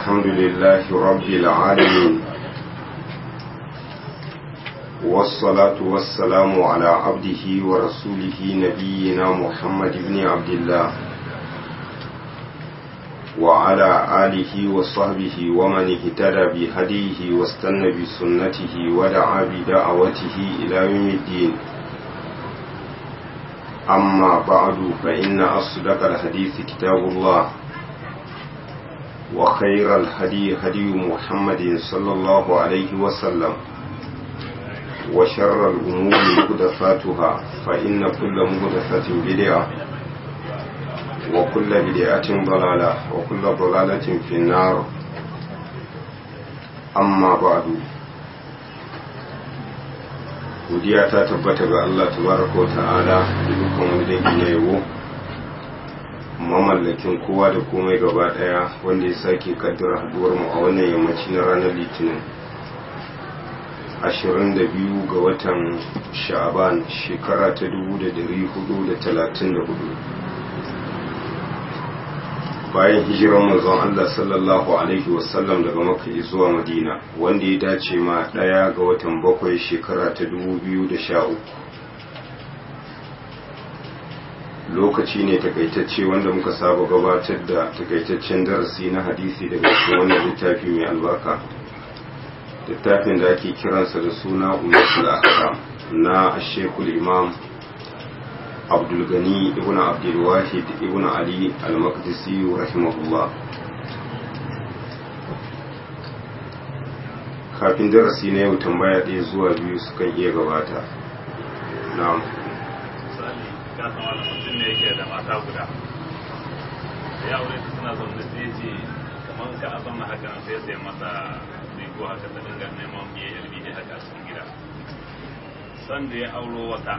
الحمد لله رب العالمين والصلاة والسلام على عبده ورسوله نبينا محمد بن عبد الله وعلى آله وصحبه ومن اهتدى بهديه واستنى بسنته ودعا بدعوته إلى يوم الدين أما بعد فإن أصدق الحديث كتاب الله وخير الهدي هدي محمد صلى الله عليه وسلم وشر الأمور محدثاتها فإن كل محدثة بدعة وكل بدعة ضلالة وكل ضلالة في النار أما بعد godiya ta tabbata ga Allah tabaraka wa ta'ala da dukkan wani dangi na yabo mamallakin kowa da komai gaba daya wanda ya sake kaddara haduwar mu a wannan yammaci na ranar litinin 22 ga watan sha'aban shekara ta 1434 bayan hijiran manzon Allah sallallahu alaihi wasallam daga Makka zuwa Madina wanda ya dace ma daya ga watan bakwai shekara ta 2013 lokaci ne takaitacce wanda muka saba gabatar da takaitaccen darasi na hadisi daga cikin wannan littafi mai albarka littafin da ake kiransa da suna Ummatul Ahkam na Sheikhul Imam abdulgani ibn abdulwahid ibn ali al-maqdisi rahimahullah kafin darasi na yau tambaya ɗaya zuwa biyu sukan iya gabata na'am misali ka san wani mutum ne yake da mata guda da ya aure suna zaune sai ce kamar ka a zauna haka nan sai sai masa rigo haka ta dinga neman biye yalbi ne haka a cikin gida san da ya auro wata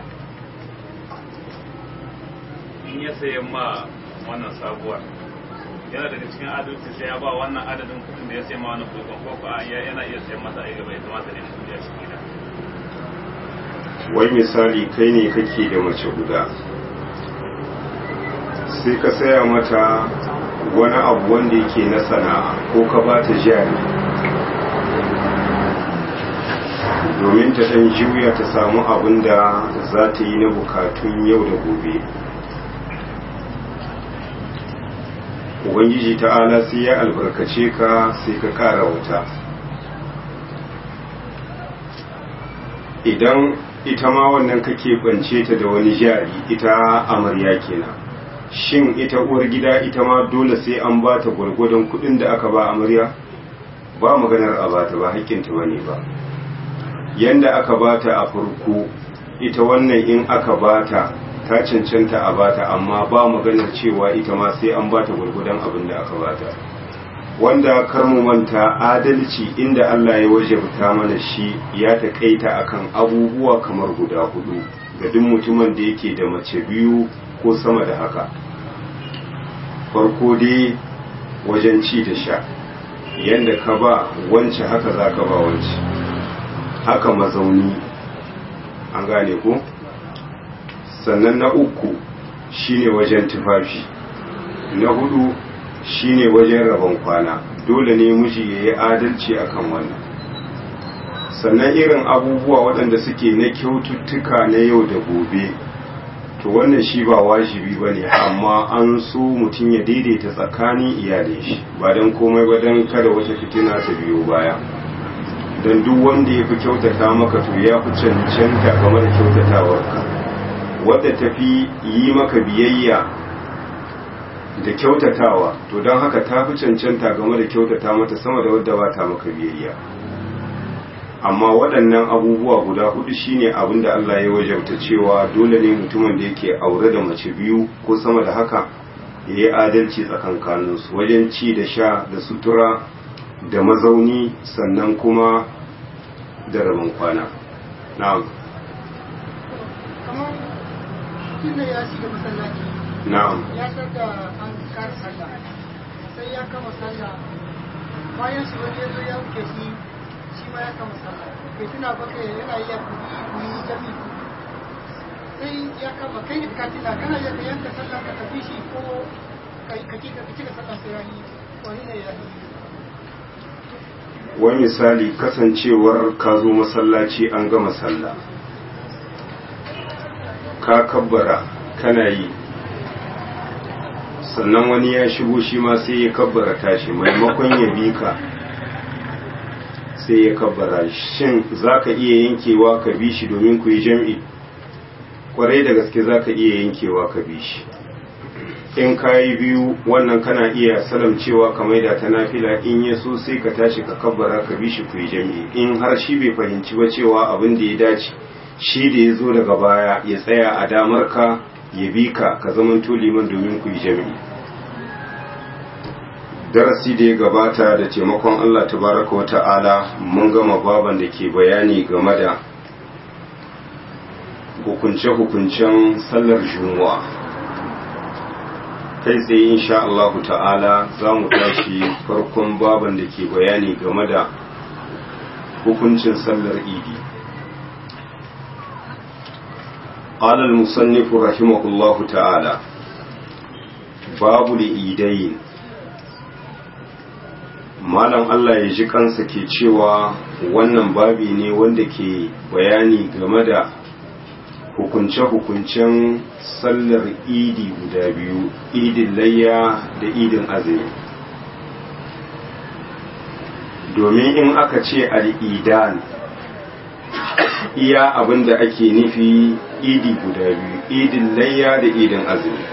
in ya sayi ma wannan sabuwar yana daga cikin adalci sai ya ba wannan adadin kudin da ya sayi ma wannan kudin ko ko yana iya sayan masa a gaba ya kamata ne kudi a cikin gida wai misali kai ne kake da mace guda sai ka saya mata wani abu wanda yake na sana'a ko ka ba ta jari domin ta ɗan juya ta samu abin da za ta yi na bukatun yau da gobe ubangiji ta'ala sai ya albarkace ka sai ka kara wuta idan ita ma wannan kake bance ta da wani jari ita amarya kenan shin ita uwar gida ita ma dole sai an ba ta gwargwadon kudin da aka ba amarya ba maganar a bata ba haƙƙinta bane ba yanda aka bata a farko ita wannan in aka bata ta cancanta a bata amma ba maganar cewa ita ma sai an bata gurgudan abin da aka bata wanda kar mu manta adalci inda Allah ya wajabta mana shi ya taƙaita akan abubuwa kamar guda hudu ga duk mutumin da yake da mace biyu ko sama da haka farko dai wajen ci da sha yanda ka ba wance haka za ka ba wance haka mazauni an gane ko sannan na uku shine wajen tufafi na hudu shine wajen rabon kwana dole ne miji ya yi adalci akan wannan sannan irin abubuwa waɗanda suke na kyaututtuka na yau da gobe to wannan shi ba wajibi ba ne amma an so mutum ya daidaita tsakanin iyalin shi ba don komai ba don kada wata fitina ta biyo baya don duk wanda ya fi kyautata maka to ya fi cancanta game da kyautatawarka wadda ta fi yi maka biyayya da kyautatawa to don haka ta fi cancanta game da kyautata mata sama da wadda ba ta maka biyayya amma waɗannan abubuwa guda hudu shine abin da Allah ya wajabta cewa dole ne mutumin da yake aure da mace biyu ko sama da haka ya yi adalci tsakankaninsu wajen ci da sha da sutura da mazauni sannan kuma da rabin kwana na'am tunda ya shiga masallaci na'am ya san da an kare sallah sai ya kama sallah bayan shi wani ya zo ya wuce shi shi ma ya kama sallah bai tuna ba kai yana iya kuɗi kuɗi jami sai ya kama kai ne ka tuna kana iya ka yanka sallah ka tafi shi ko ka ka ci ka ci ka sallah sai ya yi wani ne ya yi wani misali kasancewar ka zo masallaci an gama sallah ka kabbara kana yi sannan wani ya shigo shi ma sai ya kabbara tashi maimakon ya bi ka sai ya kabbara shin za ka iya yankewa ka bi shi domin ku yi jam'i kwarai da gaske za ka iya yankewa ka bi shi in ka yi biyu wannan kana iya salamcewa ka maida ta nafila in ya so sai ka tashi ka kabbara ka bi shi ku yi jam'i in har shi bai fahimci ba cewa abin da ya dace shi da ya zo daga baya ya tsaya a damar ka ya bi ka ka zamanto liman domin ku yi jam'i darasi da ya gabata da taimakon Allah tabaraka wata'ala mun gama baban da ke bayani game da hukunce-hukuncen sallar juma'a kai tsaye insha Allah ta'ala za mu tashi farkon baban da ke bayani game da hukuncin sallar idi قال المصنف رحمه الله تعالى باب الإيدين malam Allah ya ji kansa ke cewa wannan babi ne wanda ke bayani game da hukunce-hukuncen sallar idi guda biyu idin layya da idin azumi domin in aka ce al'idan iya abin da ake nufi idi guda biyu idin layya da idin azumi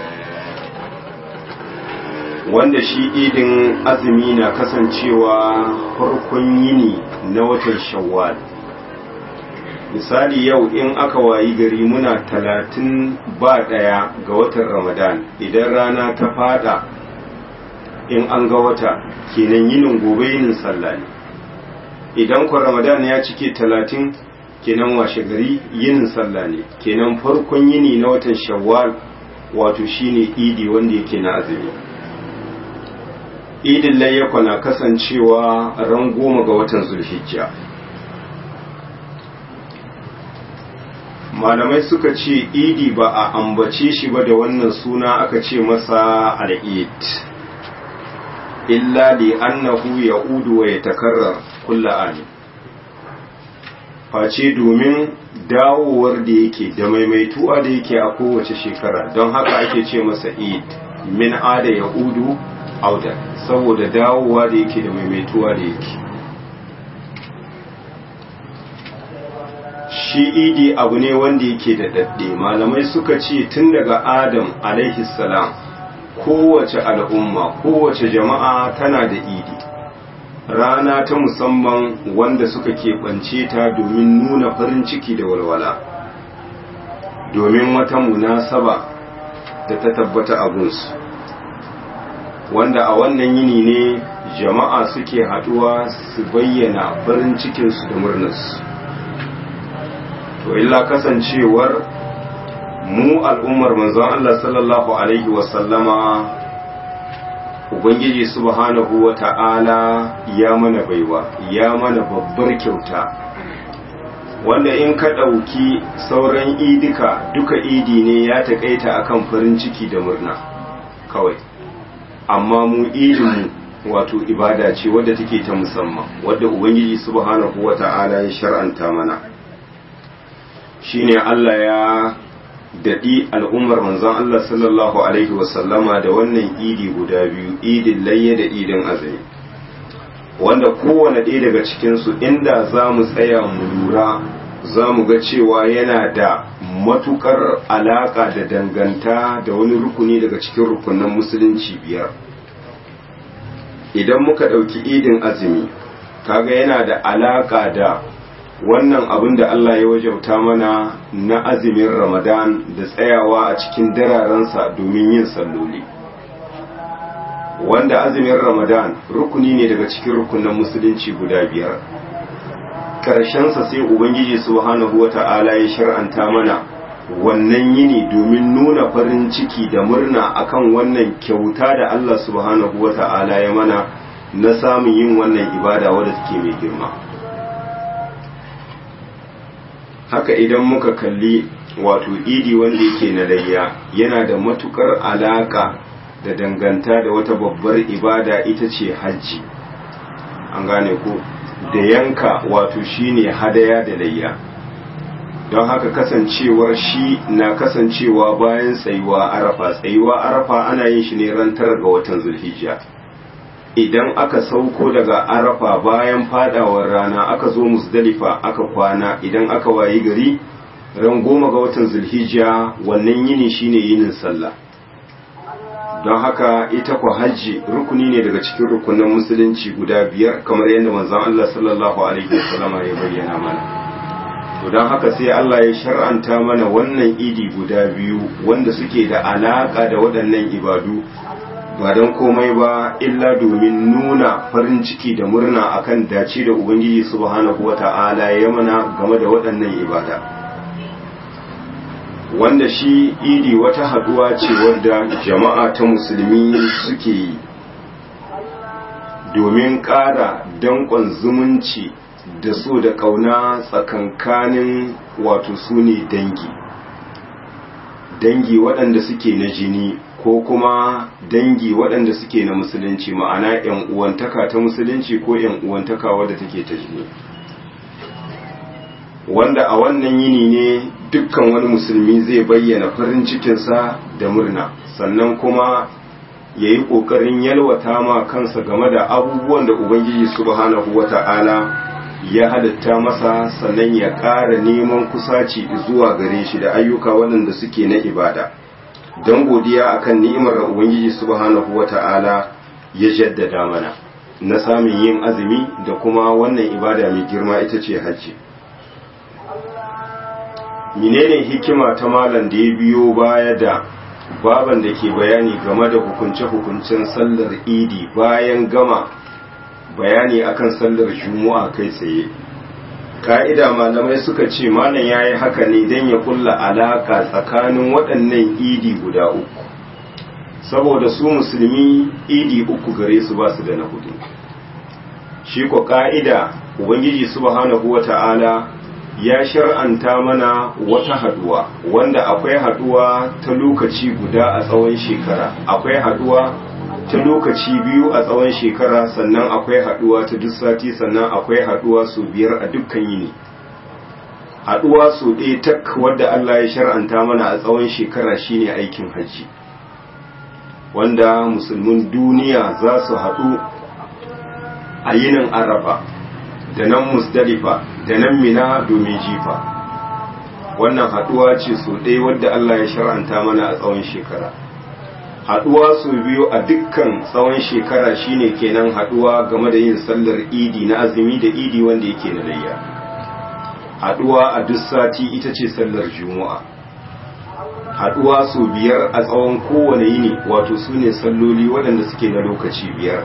wanda shi idin azumi na kasancewa farkon yini na watan shawwal misali yau in aka wayi gari muna talatin ba ɗaya ga watan ramadan idan rana ta fada in an ga wata kenan yinin gobe yinin sallah ne idan kwa ramadan ya cike talatin kenan washe gari yinin sallah ne kenan farkon yini na watan shawwal wato shine idi wanda yake na azumi idin layyakwa na kasancewa ran goma ga watan zulhijja malamai suka ce idi ba a ambace shi ba da wannan suna aka ce masa al'id illa li annahu ya udu wa ya takarrar kulla ani face domin dawowar da yake da maimaituwa da yake a kowace shekara don haka ake ce masa id min ada ya udu auda saboda dawowa da yake da maimaituwa da yake shi idi abu ne wanda yake da dadde malamai suka ce tun daga adam alaihi salam kowace al'umma kowace jama'a tana da idi rana ta musamman wanda suka keɓance ta domin nuna farin ciki da walwala domin wata munasaba da ta tabbata abunsu wanda a wannan yini ne jama'a suke haɗuwa su bayyana farin cikinsu da murnarsu to illa kasancewar mu al'ummar manzon Allah sallallahu alaihi wasallama ubangiji subhanahu wa ta'ala ya mana baiwa ya mana babbar kyauta wanda in ka ɗauki sauran idika duka idi ne ya taƙaita akan farin ciki da murna kawai amma mu idinmu wato ibada ce wadda take ta musamman wadda ubangiji subhanahu wa ta'ala ya shar'anta mana shine Allah ya daɗi al'ummar manzon Allah sallallahu Alaihi wasallama da wannan idi guda biyu idin layya da idin azumi wanda kowane ɗaya daga cikinsu inda za mu tsaya mu lura za mu ga cewa yana da matukar alaƙa da danganta da wani rukuni daga cikin rukunan musulunci biyar idan muka ɗauki idin azumi kaga yana da alaƙa da wannan abin da Allah ya wajauta mana na azumin Ramadan da tsayawa a cikin dararensa domin yin salloli wanda azumin Ramadan rukuni ne daga cikin rukunan musulunci guda biyar ƙarshensa sai Ubangiji subhanahu wa ta'ala ya shar'anta mana wannan yini domin nuna farin ciki da murna akan wannan kyauta da Allah subhanahu wa ta'ala ya mana na samun yin wannan ibada wadda take mai girma. haka idan muka kalli wato idi wanda yake na layya yana da matukar alaka da danganta da wata babbar ibada ita ce hajji an gane ko da yanka wato shine hadaya da layya don haka kasancewar shi na kasancewa bayan tsayuwa arafa tsayuwa arafa ana yin shi ne ran tara ga watan zulhijja idan aka sauko daga arafa bayan fadawar rana aka zo musdalifa aka kwana idan aka wayi gari ran goma ga watan zulhijja wannan yini shine yinin sallah don haka ita ku hajji rukuni ne daga cikin rukunin musulunci guda biyar kamar yadda manzon Allah sallallahu alaihi wasallama ya bayyana mana to don haka sai Allah ya shar'anta mana wannan idi guda biyu wanda suke da alaka da waɗannan ibadu ba don komai ba illa domin nuna farin ciki da murna akan dace da ubangiji subhanahu wata'ala ya mana game da waɗannan ibada wanda shi idi wata haduwa ce wadda jama'a ta musulmi suke yi domin ƙara danƙon zumunci da so da ƙauna tsakankanin wato su ne dangi dangi waɗanda suke na jini ko kuma dangi waɗanda suke na musulunci ma'ana 'yan uwantaka ta musulunci ko 'yan uwantaka wadda take ta jini wanda a wannan yini ne dukkan wani musulmi zai bayyana farin cikinsa da murna sannan kuma ya yi ƙoƙarin yalwata ma kansa game da abubuwan da ubangiji subhanahu wata'ala ya halitta masa sannan ya ƙara neman kusaci zuwa gare shi da ayyuka waɗanda suke na ibada don godiya akan ni'imar da ubangiji subhanahu wata'ala ya jaddada mana na samun yin azumi da kuma wannan ibada mai girma ita ce hajji menene hikima ta malam da ya biyo baya da baban da ke bayani game da hukunce-hukuncen sallar idi bayan gama bayani akan sallar juma'a kai tsaye ka'ida malamai suka ce malam ya yi haka ne don ya kulla alaka tsakanin waɗannan idi guda uku saboda su musulmi idi uku gare su ba su da na hudu shi ko ka'ida ubangiji subhanahu wa ta'ala ya shar'anta mana wata haduwa wanda akwai haduwa ta lokaci guda a tsawon shekara akwai haduwa ta lokaci biyu a tsawon shekara sannan akwai haduwa ta duk sati sannan akwai haduwa su biyar a dukkan yini haduwa su ɗaya tak wadda Allah ya shar'anta mana a tsawon shekara shine aikin hajji wanda musulmin duniya za su haɗu a yinin arafa da nan musdalifa da nan mina domin jifa wannan haduwa ce su ɗaya wadda Allah ya shar'anta mana a tsawon shekara haduwa su biyu a dukkan tsawon shekara shine kenan haduwa game da yin sallar idi na azumi da idi wanda yake na layya haduwa a duk sati ita ce sallar juma'a haduwa su biyar a tsawon kowane yini wato su ne salloli waɗanda suke na lokaci biyar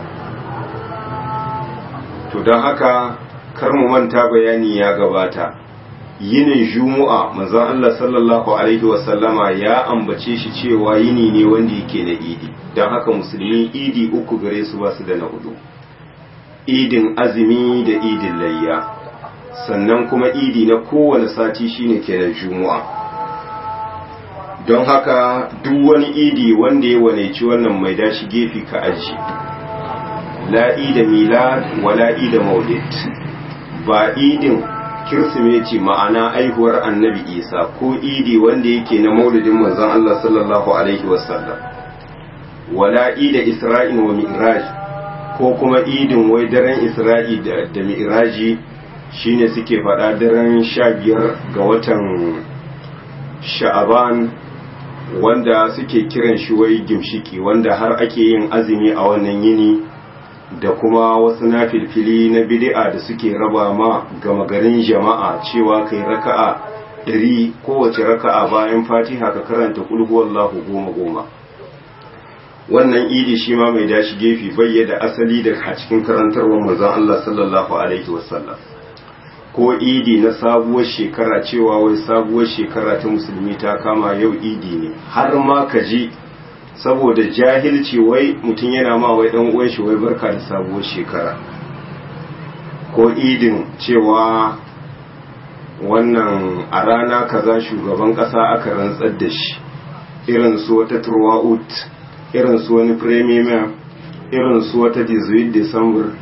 to don haka kar mu manta bayani ya gabata yinin juma'a manzon Allah sallallahu alaihi wasallama ya ambace shi cewa yini ne wanda yake na idi don haka musulmi idi uku gare su basu da na hudu idin azumi da idin layya sannan kuma idi na kowane sati shine kenan juma'a don haka duk wani idi wanda ya waneci wannan mai dashi gefe ka aji la ida milad wala ida maulid ba idin kirsimeti ma'ana aihuwar annabi isa ko idi wanda yake na maulidin manzon Allah sallallahu alaihi wasallam wala ida isra'in wa mi'raj ko kuma idin wai daren isra'i da, da mi'raji shine suke faɗa daren sha biyar ga watan sha'aban wanda suke kiran shi wai gimshiki wanda har ake yin azumi a wannan yini da kuma wasu na filfili na bid'a da suke raba ma gama garin jama'a cewa kai raka'a ɗari kowace raka'a bayan fatiha ka karanta kulhu wallahu goma goma wannan idi shi ma mai dashi gefe bayyada asali da a cikin karantarwar manzon Allah sallallahu alaihi wasallam ko idi na sabuwar shekara cewa wai sabuwar shekara ta musulmi ta kama yau idi ne har ma ka ji saboda jahilci wai mutum yana ma wai dan uwan shi wai barka da sabuwar shekara ko idin cewa wannan a rana kaza shugaban kasa aka rantsar da shi irin su wata turwa'ut irin su wani premier irin su wata 18 december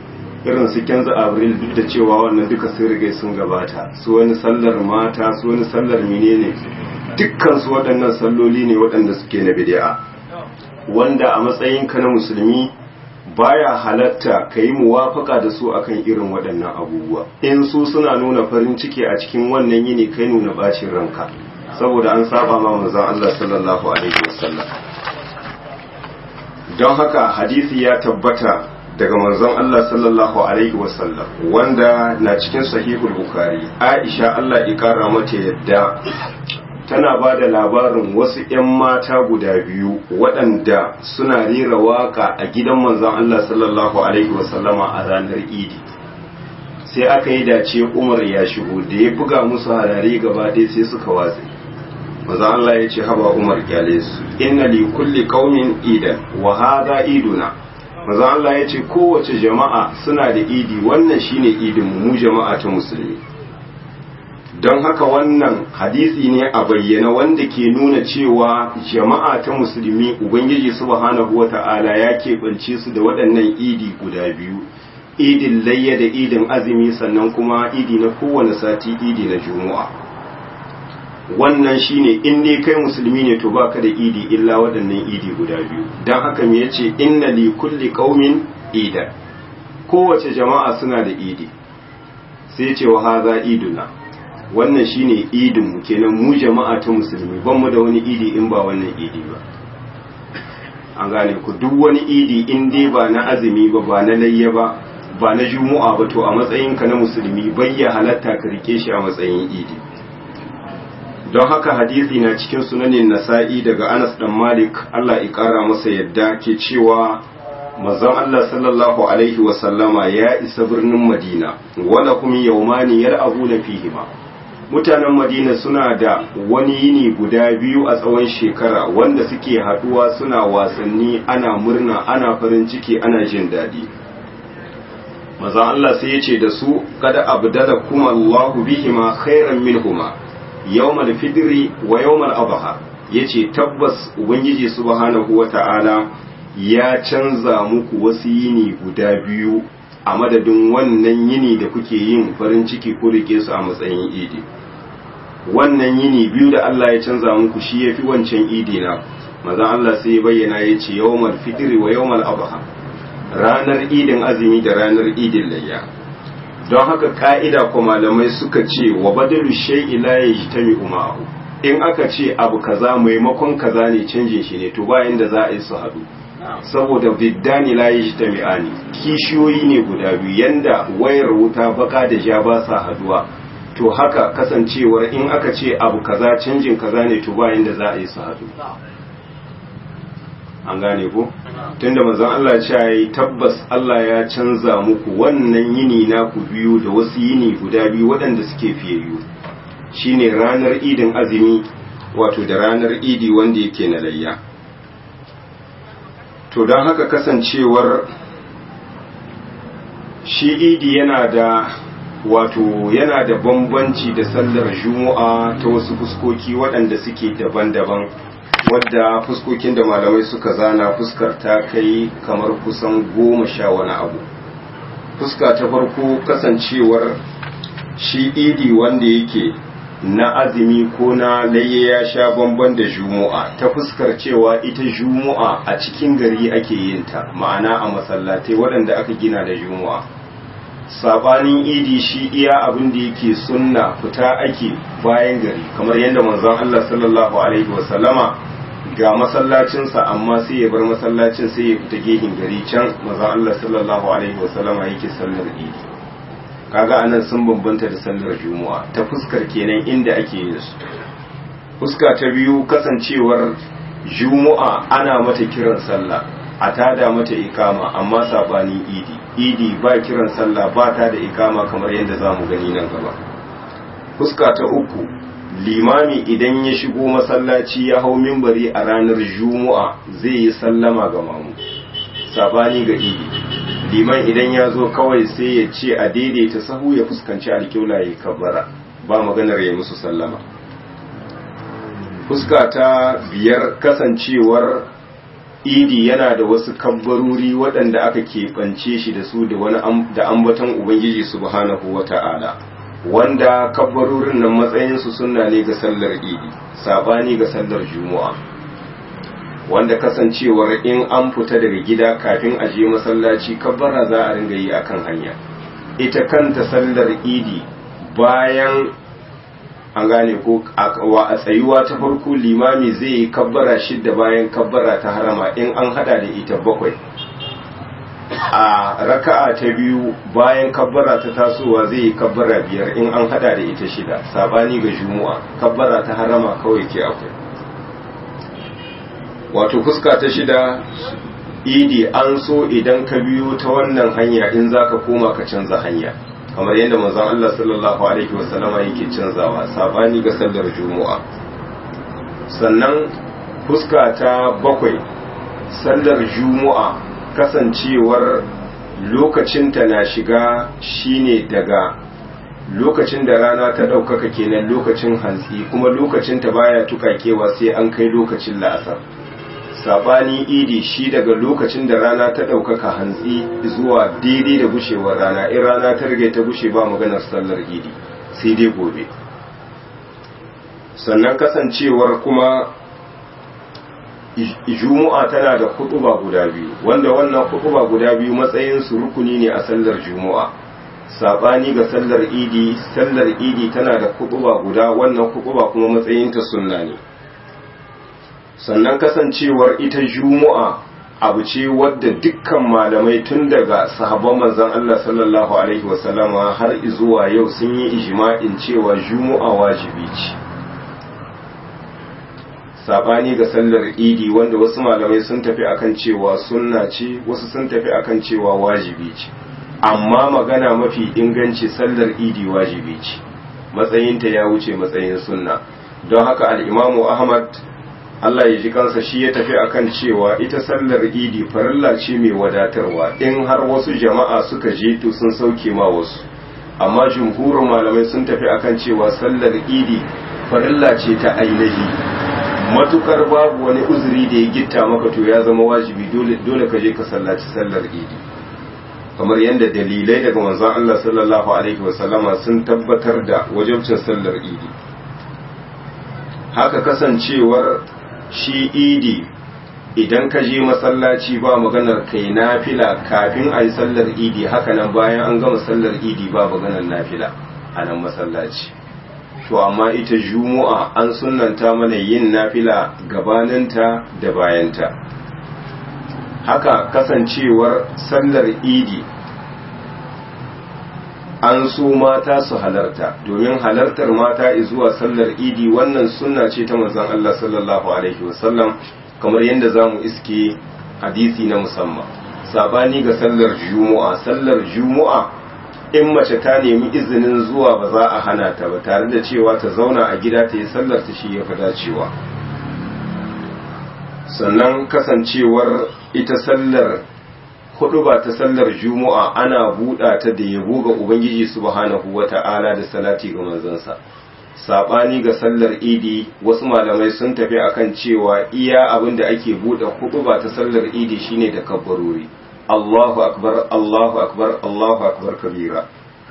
irin su kenza abril duk da cewa wannan duka sun riga sun gabata su wani sallar mata su wani sallar menene dukkan su waɗannan salloli ne waɗanda suke na bid'a wanda a matsayin ka na musulmi baya halatta ka yi muwafaka da su akan irin waɗannan abubuwa in su suna nuna farin ciki a cikin wannan yini kai nuna bacin ranka saboda an saba ma manzon Allah sallallahu alaihi wasallam don haka hadisi ya tabbata daga manzon Allah sallallahu alaihi wasallam wanda na cikin sahihul bukhari Aisha Allah ya kara mata yadda tana ba da labarin wasu 'yan mata guda biyu waɗanda suna rera waka a gidan manzon Allah sallallahu alaihi wasallama a ranar idi sai aka yi dace umar ya shigo da ya buga musu harare gaba ɗaya sai suka watse manzon Allah ya ce haba umar kyale su inna li kulli qaumin idan wa hadha iduna manzon Allah ya ce kowace jama'a suna da idi wannan shine idin mu jama'a ta musulmi don haka wannan hadisi ne a bayyana wanda ke nuna cewa jama'a ta musulmi ubangiji subhanahu wata'ala ya keɓance su da waɗannan idi guda biyu idin layya da idin azumi sannan kuma idi na kowane sati idi na juma'a wannan shine in dai kai musulmi ne to baka da idi illa waɗannan idi guda biyu don haka me yace inna li kulli qaumin ida kowace jama'a suna da idi sai ce wa haza iduna wannan shine idin mu kenan mu jama'a ta musulmi ban mu da wani idi in ba wannan idi ba an gane ku duk wani idi in dai ba na azumi ba ba na layya ba ba na juma'a ba to a matsayin ka na musulmi bayya halatta ka rike shi a matsayin idi don haka hadisi na cikin sunanin nasa'i daga Anas dan Malik Allah ya kara masa yadda ke cewa manzon Allah sallallahu alaihi wa sallama ya isa birnin Madina wala kum yawmani yar'abuna fihima mutanen madina suna da wani yini guda biyu a tsawon shekara wanda suke haduwa suna wasanni ana murna ana farin ciki ana jin daɗi maza Allah sai ya ce da su kada abdala kuma Allahu bihima khairan minhuma yawmal fidri wa yawmal adha yace tabbas ubangiji subhanahu wata'ala ya canza muku wasu yini guda biyu a madadin wannan yini da kuke yin farin ciki ko rike su a matsayin idi wannan yini biyu da Allah ya canza muku shi yafi wancan idi na maza Allah sai ya bayyana ya ce yawmal fitri wa yawmal adha ranar idin azumi da ranar idin layya don haka ka'ida ko malamai suka ce wa badalu shay'i la yajtami'u ma'ahu in aka ce abu kaza maimakon kaza ne canjin shi ne to bayan da za a yi su haɗu saboda biddani la yajtami'ani kishiyoyi ne guda biyu yanda wayar wuta baka da ja ba sa haduwa to haka kasancewar in aka ce abu kaza canjin kaza ne to bayan da za a yi su hadu an gane ko tunda manzon Allah ya yi tabbas Allah ya canza muku wannan yini naku biyu da wasu yini guda biyu waɗanda suke fiyayyu shine ranar idin azumi wato da ranar idi wanda yake na layya to don haka kasancewar shi idi yana da wato yana da bambanci da sallar juma'a ta wasu fuskoki waɗanda suke daban-daban wadda fuskokin da malamai suka zana fuskar ta kai kamar kusan goma sha wani abu fuska ta farko kasancewar shi idi wanda yake na azumi ko na laye ya sha bamban da jumu'a ta fuskar cewa ita jumu'a a cikin gari ake yin ta ma'ana a masallatai waɗanda aka gina da jumu'a sabanin idi shi iya abin da yake sunna fita ake bayan gari kamar yadda manzon Allah sallallahu alaihi wasallama ga masallacinsa amma sai ya bar masallacin sai ya fita gehin gari can manzon Allah sallallahu alaihi wasallama yake sallar idi kaga anan sun bambanta da sallar juma'a ta fuskar kenan inda ake yin su fuska ta biyu kasancewar juma'a ana mata kiran sallah a tada mata ikama amma sabanin idi idi ba kiran sallah ba ta da ikama kamar yadda za mu gani nan gaba fuska ta uku limami idan ya shigo masallaci ya hau mimbari a ranar juma'a zai yi sallama ga mamu sabani ga idi liman idan ya zo kawai sai ya ce a daidaita sahu ya fuskanci alkiula ya kabbara ba maganar ya musu sallama fuska ta biyar kasancewar idi yana da wasu kabbarori waɗanda aka keɓance shi da su da wani da ambaton ubangiji subhanahu wata'ala wanda kabbarorin nan matsayinsu sunna ne ga sallar idi sabani ga sallar juma'a wanda kasancewar in an fita daga gida kafin a je masallaci kabbara za a ringa yi akan hanya ita kanta sallar idi bayan an gane ko a tsayuwa ta farko limami zai yi kabbara shidda bayan kabbara ta harama in an hada da ita bakwai a raka'a ta biyu bayan kabbara ta tasowa zai yi kabbara biyar in an hada da ita shida sabani ga jumu'a kabbara ta harama kawai ke akwai wato fuska ta shida idi an so idan ka biyo ta wannan hanya in zaka koma ka canza hanya kamar yadda manzon Allah sallallahu alaihi wasallama yake canzawa sabani ga sallar juma'a sannan fuska ta bakwai sallar juma'a kasancewar lokacinta na shiga shine daga lokacin da rana ta ɗaukaka kenan lokacin hantsi kuma lokacinta baya tukakewa sai an kai lokacin la'asar sabani idi shi daga lokacin da rana ta ɗaukaka hantsi zuwa daidai da gushewar rana in rana ta rage ta gushe ba maganar sallar idi sai dai gobe sannan kasancewar kuma jumu'a tana da kutuba guda biyu wanda wannan kutuba guda biyu matsayin su rukuni ne a sallar jumu'a sabani ga sallar idi sallar idi tana da kutuba guda wannan kutuba kuma matsayin ta sunna ne sannan kasancewar ita jumu'a abu ce wadda dukkan malamai tun daga sahabban manzon Allah sallallahu alaihi wasallama har zuwa yau sun yi ijma'in cewa jumu'a wajibi ce sabani ga sallar idi wanda wasu malamai sun tafi akan cewa sunna ce wasu sun tafi akan cewa wajibi ce amma magana mafi inganci sallar idi wajibi ce matsayinta ya wuce matsayin sunna don haka al'imamu ahmad Allah ya ji kansa shi ya tafi akan cewa ita sallar idi farilla ce mai wadatarwa in har wasu jama'a suka je to sun sauke ma wasu amma jumhurin malamai sun tafi akan cewa sallar idi farilla ce ta ainihi matukar babu wani uzuri da ya gitta maka to ya zama wajibi dole dole ka je ka sallaci sallar idi kamar yadda dalilai daga manzon Allah sallallahu alaihi wasallama sun tabbatar da wajibcin sallar idi haka kasancewar shi idi idan ka je masallaci ba maganar kai nafila kafin a yi sallar idi haka nan bayan an gama sallar idi ba maganar nafila a nan masallaci to amma ita juma'a an sunanta mana yin nafila gabaninta da bayanta haka kasancewar sallar idi an so mata su halarta domin halartar mata zuwa sallar idi wannan sunna ce ta manzon Allah sallallahu alaihi wasallam kamar yadda zamu iske hadisi na musamman sabani ga sallar juma'a sallar juma'a in mace ta nemi izinin zuwa ba za a hana ta ba tare da cewa ta zauna a gida ta yi sallar ta shi ya fi dacewa sannan kasancewar ita sallar hudu ba ta sallar juma'a ana buɗa ta da yabo ga ubangiji subhanahu wata'ala da salati ga manzansa sabani ga sallar idi wasu malamai sun tafi akan cewa iya abin da ake buɗe hudu ba ta sallar idi shine da kabbarori Allahu akbar Allahu akbar Allahu akbar kabira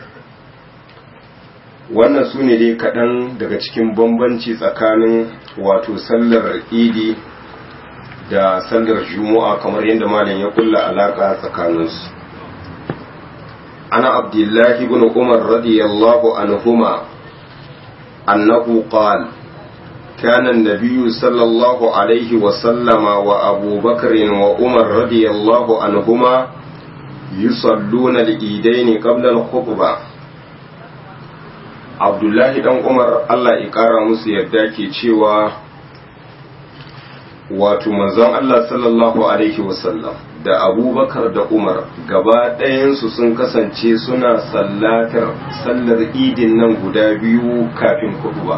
wannan su ne dai kaɗan daga cikin bambanci tsakanin wato sallar idi da sallar juma'a kamar yadda malam ya kulla alaka tsakaninsu ana abdullahi ibn umar radiyallahu anhuma annahu qala كان النبي صلى الله عليه وسلم وأبو بكر وعمر رضي الله عنهما يصلون الإيدين قبل الخطبة عبد الله بن عمر الله يقرأ musu yadda ke cewa wato manzon Allah sallallahu alaihi wasallam da abubakar da umar gaba ɗayansu sun kasance suna sallatar sallar idin nan guda biyu kafin kuduba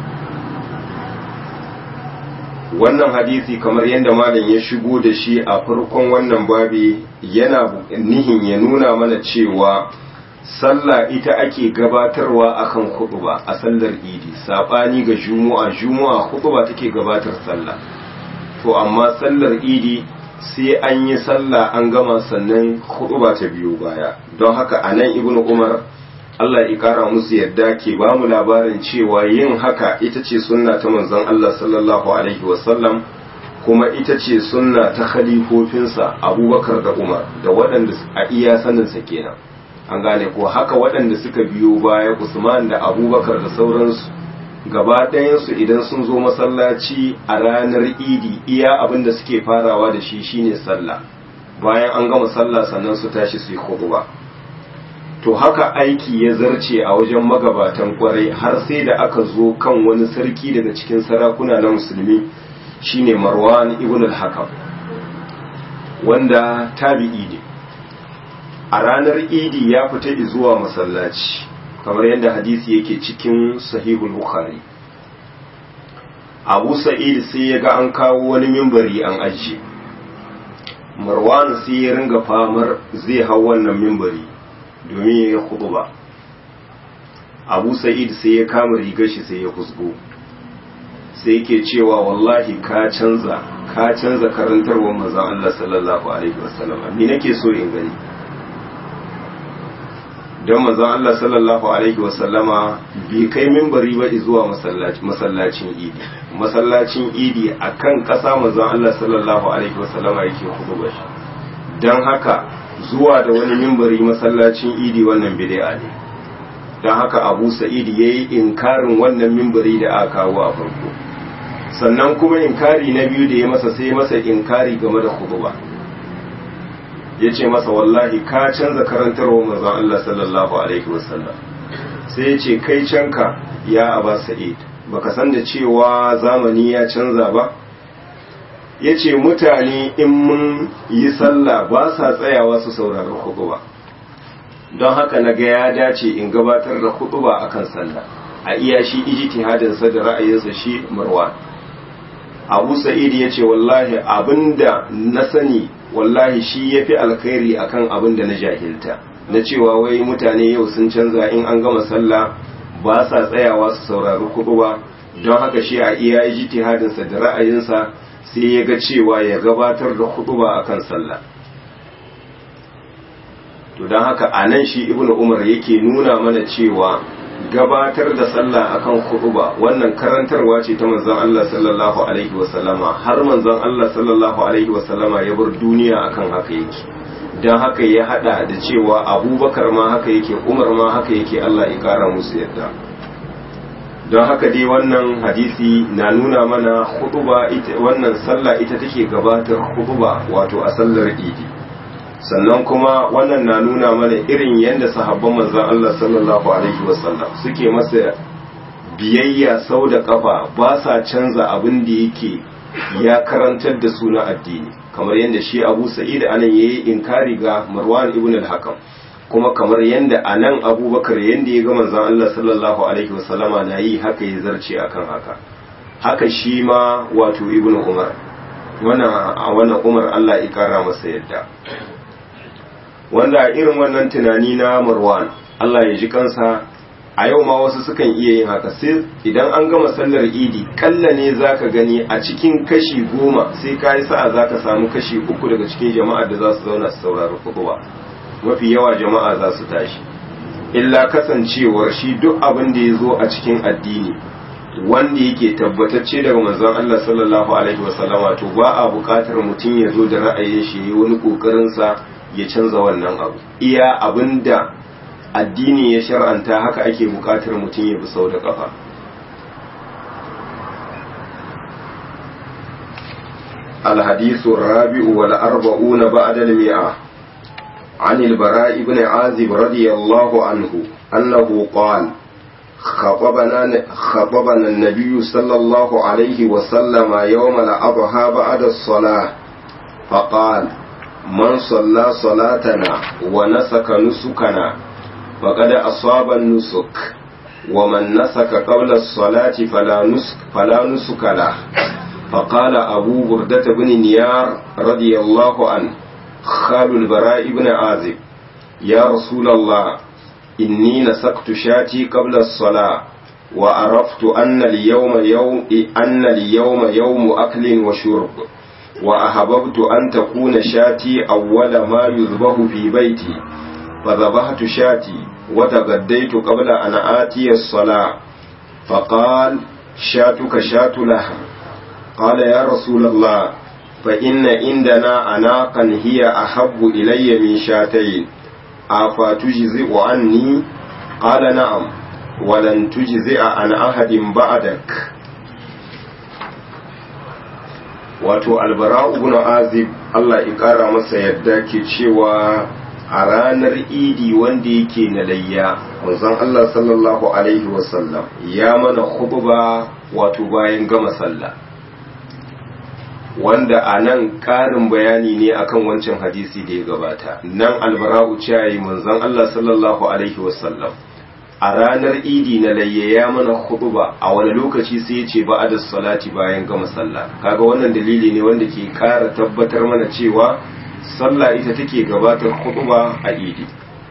wannan hadisi kamar yadda malam ya shigo da shi a farkon wannan babi yana nihin ya nuna mana cewa sallah ita ake gabatarwa akan kuduba a sallar idi sabani ga juma'a juma'a kuduba take gabatar sallah to amma sallar idi sai an yi sallah an gama sannan ba ta biyu baya don haka a nan ibn umar Allah ya kara musu yadda ke ba mu labarin cewa yin haka ita ce sunna ta manzon Allah sallallahu alaihi wasallam kuma ita ce sunna ta khalifofinsa abubakar da umar da waɗanda a iya saninsa kenan an gane ko haka waɗanda suka biyo baya usman da abubakar da sauransu gaba ɗayansu idan sun zo masallaci a ranar idi iya abin da suke farawa da shi shine sallah bayan an gama sallah sannan su tashi su yi khutba to haka aiki ya zarce a wajen magabatan kwarai har sai da aka zo kan wani sarki daga cikin sarakuna na musulmi shine marwan ibn al-hakam wanda tabi'i ne a ranar idi ya fita zuwa masallaci kamar yadda hadisi yake cikin sahihul bukhari abu sa'id sai ya ga an kawo wani mimbari an ajiye marwan sai ya ringa famar zai hau wannan mimbari domin ya yi ba abu sa'id sai ya kama rigar shi sai ya kusgo sai yake cewa wallahi ka canza ka canza karantarwar manzon Allah sallallahu alaihi wasallam ni nake so in gani don manzon Allah sallallahu alaihi wasallama bai kai mimbari ba zuwa masallacin idi masallacin idi akan kasa manzon Allah sallallahu alaihi wasallama yake hudu shi don haka zuwa da wani mimbari masallacin idi wannan bid'a ne don haka abu sa'id yayi inkarin wannan mimbari da aka kawo a farko sannan kuma inkari na biyu da ya masa sai masa inkari game da khutba ya ce masa wallahi ka canza karantarwa manzon Allah sallallahu alaihi wasallam sai ya ce kai canka ya aba sa'id baka san da cewa zamani ya canza ba ya ce mutane in mun yi sallah ba sa tsayawa su saurari khutba don haka na ga ya dace in gabatar da khutba akan sallah a iya shi ijtihadinsa da ra'ayinsa shi marwan abu sa'id ya ce wallahi abinda na sani wallahi shi ya fi alkhairi akan abin da na jahilta na cewa wai mutane yau sun canza in an gama sallah ba sa tsayawa su saurari kuɗu ba don haka shi a iya ijtihadinsa da ra'ayinsa sai ya ga cewa ya gabatar da kuɗu ba akan sallah to don haka a nan shi ibnu umar yake nuna mana cewa gabatar da sallah akan khutba wannan karantarwa ce ta manzon Allah sallallahu alaihi wasallama har manzon Allah sallallahu alaihi wasallama ya bar duniya akan haka yake dan haka ya hada da cewa Abubakar ma haka yake Umar ma haka yake Allah ya kara musu yadda don haka dai wannan hadisi na nuna mana khutba ita wannan sallah ita take gabatar khutba wato a sallar idi sannan kuma wannan na nuna mana irin yadda sahabban manzon Allah sallallahu alaihi wasallam suke masa biyayya sau da kafa ba sa canza abin da yake ya karantar da su na addini kamar yadda shi Abu Sa'id anan yayi inkari ga Marwan ibn al-Hakam kuma kamar yadda anan Abubakar yadda ya ga manzon Allah sallallahu alaihi wasallama na yi haka ya zarce akan haka haka shi ma wato Ibn Umar wannan wannan Umar Allah ya kara masa yadda wanda irin wannan tunani na marwan Allah ya ji kansa a yau ma wasu sukan iya yin haka sai idan an gama sallar idi kalla ne zaka gani a cikin kashi goma sai ka yi sa'a zaka samu kashi uku daga cikin jama'ar da za su zauna su saurari kutuba mafi yawa jama'a za su tashi illa kasancewar shi duk abin da ya zo a cikin addini wanda yake tabbatacce daga manzon Allah sallallahu alaihi wasallama to ba a buƙatar mutum ya zo da ra'ayin shi yayi wani kokarin sa ya canza wannan abu iya abinda addini ya shar'anta haka ake bukatar mutum ya bi sau da kafa الحديث الرابع والأربعون بعد المئة عن البراء بن عازب رضي الله عنه أنه قال خطبنا, خطبنا النبي صلى الله عليه وسلم يوم الأضحى بعد الصلاة فقال من صلى صلاتنا ونسك نسكنا فقد أصاب النسك ومن نسك قبل الصلاة فلا نسك, فلا نسك له فقال أبو بردة بن نيار رضي الله عنه خال البراء بن عازب يا رسول الله إني نسكت شاتي قبل الصلاة وعرفت أن اليوم يوم أن اليوم يوم أكل وشرب wa ahabbtu an takuna shati awwala ma yuzbahu fi baiti fa dhabahtu shati wa tagaddaitu qabla an atiya as-salah fa qala shatuka shatu laha qala ya rasul Allah fa inna indana anaqan hiya ahabbu ilayya min shatayn afa tujzi'u anni qala na'am wa lan tujzi'a an ahadin ba'dak wato albara'u ibn azib Allah ya kara masa yadda ke cewa a ranar idi wanda yake na layya manzon Allah sallallahu alaihi wasallam ya mana khutba wato bayan gama sallah wanda a nan ƙarin bayani ne akan wancan hadisi da ya gabata nan albara'u cewa manzon Allah sallallahu alaihi wasallam a ranar idi na layya ya mana khutba a wani lokaci sai ya ce ba'ada salati bayan gama sallah kaga wannan dalili ne wanda ke kara tabbatar mana cewa sallah ita take gabatar khutba a idi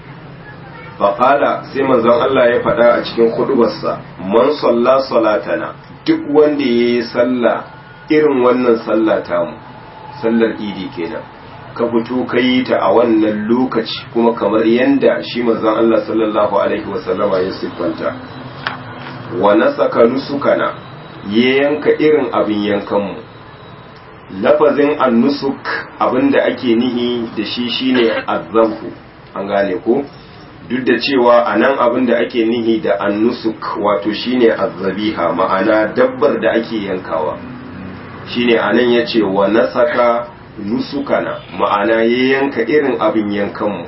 faqala sai manzon Allah ya faɗa a cikin khutbarsa man salla salatana duk wanda yayi sallah irin wannan sallah tamu sallar idi kenan ka fito ka yi ta a wannan lokaci kuma kamar yadda shi manzon Allah sallallahu alaihi wasallama ya siffanta wa nasaka nusukana ya yanka irin abin yankanmu lafazin annusuk abinda ake nihi da shi shine azzafu an gane ko duk da cewa a nan abinda ake nihi da annusuk wato shine azzabiha ma'ana dabbar da ake yankawa shine anan yace wa nasaka nusukana ma'ana ya yanka irin abin yankanmu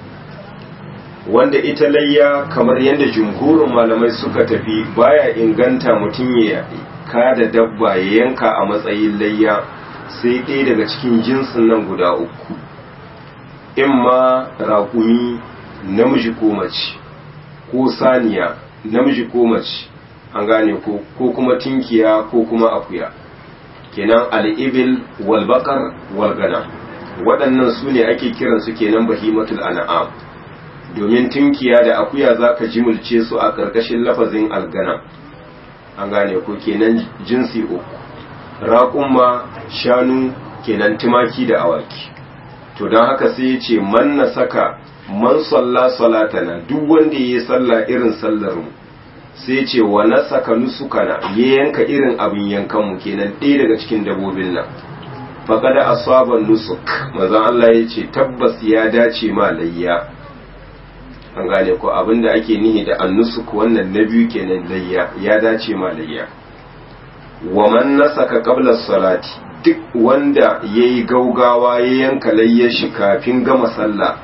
wanda ita layya kamar yadda jumhurin malamai suka tafi baya inganta mutum ya kada dabba ya yanka a matsayin layya sai ɗaya daga cikin jinsin nan guda uku in ma raƙumi namiji ko mace ko saniya namiji ko mace an gane ko kuma tinkiya ko kuma akuya kenan al'ibil walbakar walgana waɗannan su ne ake kiransu kenan bahimatul an'am domin tunkiya da akuya za ka jimulce su a ƙarƙashin lafazin algana an gane ko kenan jinsi uku raƙumma shanu kenan tumaki da awaki to don haka sai ya ce man na saka man salla salatana duk wanda ya yi sallah irin sallar mu sai ce wa nasaka nusukana ya yanka irin abin yankanmu kenan ɗaya daga cikin dabobin nan faƙada asaban nusuk mazan Allah ya ce tabbas ya dace ma layya an gane ko abin da ake nihi da annusuk wannan na biyu kenan layya ya dace ma layya wa man nasaka qabla salati duk wanda yayi gaugawa ya yanka layyar shi kafin gama sallah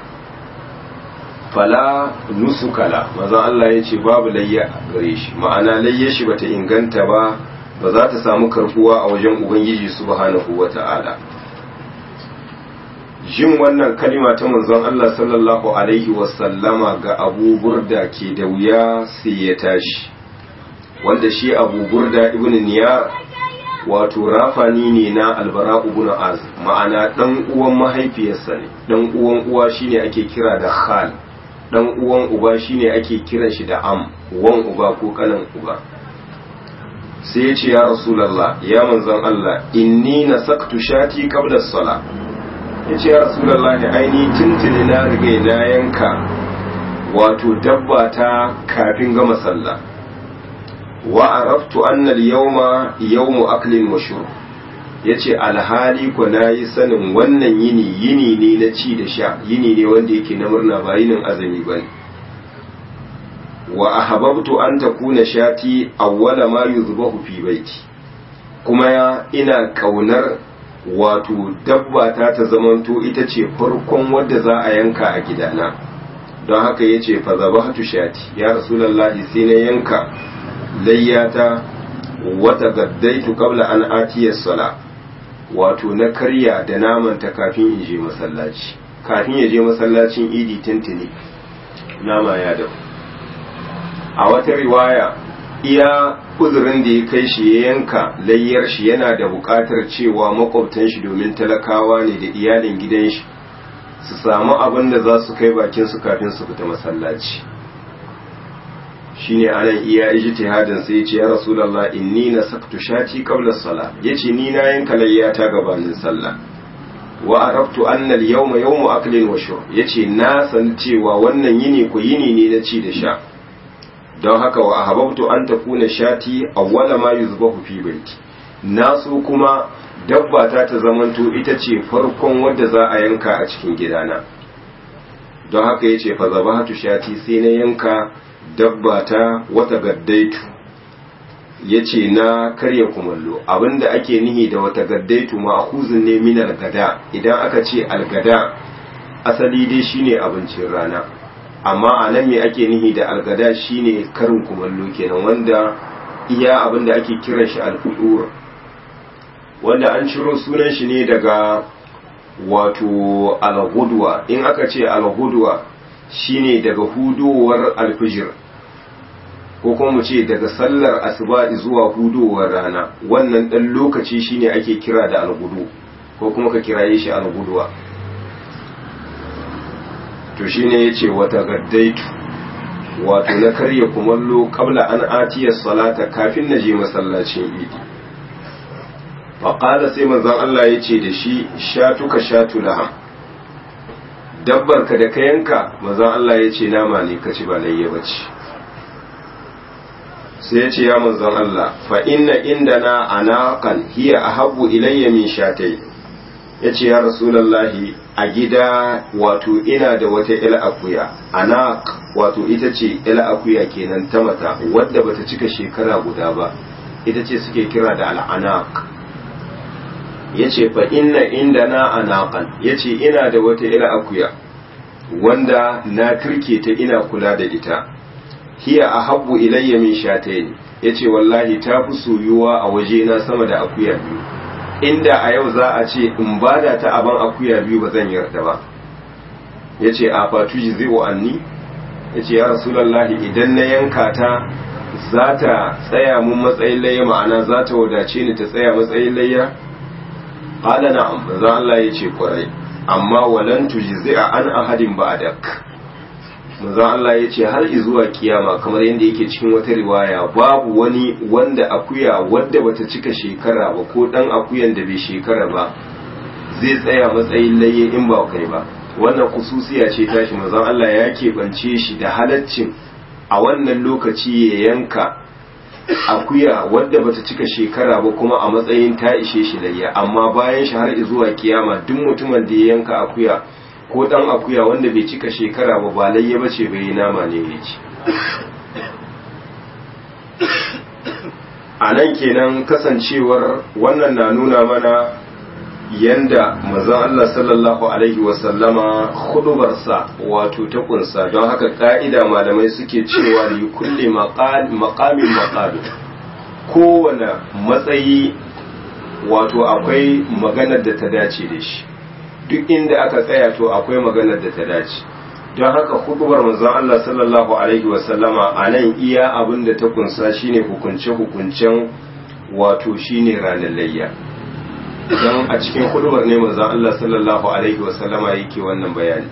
fala nusukala maza Allah ya ce babu layya gare shi ma'ana layya shi bata inganta ba ba za ta samu karbuwa a wajen ubangiji subhanahu wata'ala jin wannan kalima ta manzon Allah sallallahu alaihi wasallama ga Abu Burda ke da wuya sai ya tashi wanda shi Abu Burda ibn Niyar wato rafani ne na albara ibn Az ma'ana dan uwan mahaifiyarsa ne dan uwan uwa shine ake kira da khal dan uwan uba shine ake kiran shi da am wan uba ko kanan uba sai ya ce ya rasulullah ya manzon Allah inni nasaktu shati qabla as-sala ya ce ya rasulullah ne aini tuntuni na riga na yanka wato dabba ta kafin gama sallah wa araftu anna al-yawma yawmu aklin wa shurb ya ce alhali ku na yi sanin wannan yini yini ne na ci da sha yini ne wanda yake na murna ba yinin azumi ba ne wa ahabbtu an takuna shati awwala ma yuzbahu fi baiti kuma ya ina kaunar wato dabba ta ta zamanto ita ce farkon wadda za a yanka a gidana don haka ya ce fa zabahtu shati ya rasulullahi sai na yanka layyata wata gaddaitu qabla an atiya sala wato na karya da namanta kafin in je masallaci kafin ya je masallacin idi tintini nama ya dau a wata riwaya iya uzurin da ya kai shi ya yanka layyar shi yana da buƙatar cewa makwabtan shi domin talakawa ne da iyalin gidan shi su samu abin da za su kai bakin su kafin su fita masallaci shine anan iya ijtihadin sai ya ce ya rasulullah inni nasaktu shati qabla as-salah yace ni na yanka layyata gabanin sallah wa arabtu anna al-yawma yawmu aklin wa shurb yace na san cewa wannan yini ku yini ne na ci da sha don haka wa ahbabtu an takuna shati awwala ma yuzbahu fi baiti na so kuma dabba ta ta zamanto ita ce farkon wadda za a yanka a cikin gidana don haka yace fa zabahatu shati sai na yanka dabba ta wata gaddaitu ya ce na karya kumallo abinda ake nihi da wata gaddaitu ma'akuzin ne min algada idan aka ce algada asali dai shine abincin rana amma a nan me ake nihi da algada shine karin kumallo kenan wanda iya abinda ake kiran shi alfudur wanda an ciro sunan shi ne daga wato alhudwa in aka ce alhudwa shine daga hudowar alfijir ko kuma mu ce daga sallar asuba zuwa hudowar rana wannan dan lokaci shine ake kira da algudu ko kuma ka kiraye shi alguduwa to shine yace wata gaddaitu wato na karya kumallo kabla an atiyar salata kafin na je masallacin idi faƙada sai manzon Allah ya ce da shi shatuka shatu laham dabbar ka da ka yanka manzon Allah ya ce nama ne ka ci ba layya bace sai ya ce ya manzon Allah fa inna indana anaqan hiya ahabbu ilayya min shatai yace ya rasulullahi a gida wato ina da wata ila akuya anaq wato ita ce ila akuya kenan ta mata wadda bata cika shekara guda ba ita ce suke kira da al'anaq yace fa inna indana anaqan yace ina da wata ila akuya wanda na turke ta ina kula da ita hiya ahabbu ilayya min shatayn yace wallahi ta fi soyuwa a waje na sama da akuya biyu inda a yau za a ce in bada ta aban akuya biyu ba zan yarda ba yace a fatuji zai anni yace ya rasulullahi idan na yanka ta za ta tsaya mun matsayin layya ma'ana za ta wadace ni ta tsaya matsayin layya qala na'am manzo Allah yace kwarai amma walan tujzi'a an ahadin ba'dak manzo Allah yace har zuwa kiyama kamar yadda yake cikin wata riwaya babu wani wanda akuya wadda bata cika shekara ba ko dan akuyan da bai shekara ba zai tsaya matsayin layye in ba kai ba wannan kususiya ce tashi manzo Allah ya keɓance shi da halaccin a wannan lokaci ya yanka akuya wadda bata cika shekara ba kuma a matsayin ta ishe shi layya amma bayan shi har zuwa kiyama duk mutumin da ya yanka akuya ko dan akuya wanda bai cika shekara ba ba layya bace bai nama ne ya ci a nan kenan kasancewar wannan na nuna mana yanda mazan Allah sallallahu alaihi wasallama hudubarsa wato ta kunsa don haka ka'ida malamai suke cewa li kulli maqamin maqalu kowane matsayi wato akwai maganar da ta dace da shi duk inda aka tsaya to akwai maganar da ta dace don haka hudubar manzon Allah sallallahu alaihi wasallama a nan iya abin da ta kunsa shine hukunce-hukuncen wato shine ranar layya don a cikin hudubar ne manzon Allah sallallahu alaihi wasallama yake wannan bayani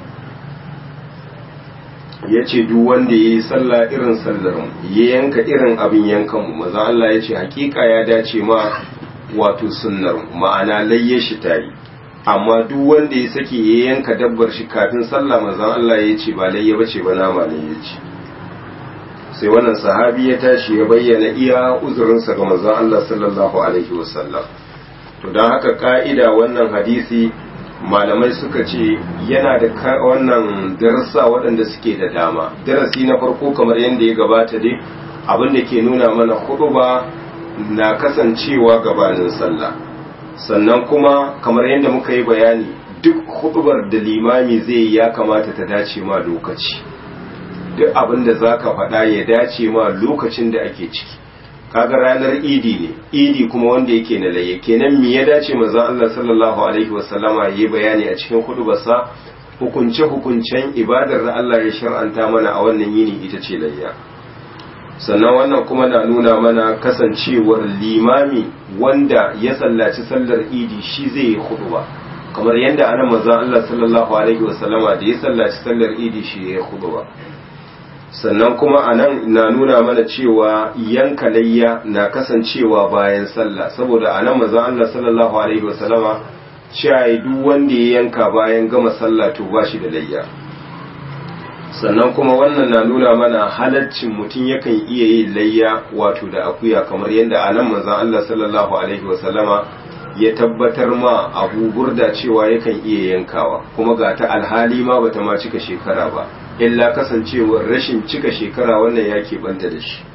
ya ce duk wanda ya yi sallah irin sallar mu ya yanka irin abin yankan mu manzon Allah ya ce hakika ya dace ma wato sunnar ma'ana layye shi tari amma duk wanda ya sake ya yanka dabbar shi kafin sallah manzon Allah ya ce ba layya bace ba nama ne ya ce sai wannan sahabi ya tashi ya bayyana iya uzurinsa ga manzon Allah sallallahu alaihi wasallam to don haka ka'ida wannan hadisi malamai suka ce yana da wannan darasa waɗanda suke da dama darasi na farko kamar yadda ya gabata dai abin da ke nuna mana ba na kasancewa gabanin sallah sannan kuma kamar yadda muka yi bayani duk hudubar da limami zai ya kamata ta dace ma lokaci duk abin da za ka faɗa ya dace ma lokacin da ake ciki kaga ranar idi ne idi kuma wanda yake na laye kenan me ya dace manzon Allah sallallahu alaihi wasallama yayi bayani a cikin hudubarsa hukunce hukuncen ibadar da Allah ya shar'anta mana a wannan yini ita ce layya sannan wannan kuma na nuna mana kasancewar limami wanda ya sallaci sallar idi shi zai yi huduba kamar yadda ana manzon Allah sallallahu alaihi wasallama da ya sallaci sallar idi shi ya yi huduba sannan kuma a nan na nuna mana cewa yanka layya na kasancewa bayan sallah saboda a nan mazan Allah sallallahu alaihi wasallama cewa duk wanda ya yanka bayan gama sallah to ba shi da layya sannan kuma wannan na nuna mana halaccin mutum yakan iya yin layya wato da akuya kamar yadda a nan mazan Allah sallallahu alaihi wasallama ya tabbatar ma abu burda cewa yakan iya yankawa kuma ga ta alhali ma bata ma cika shekara ba illa kasancewar rashin cika shekara wannan ya banta da shi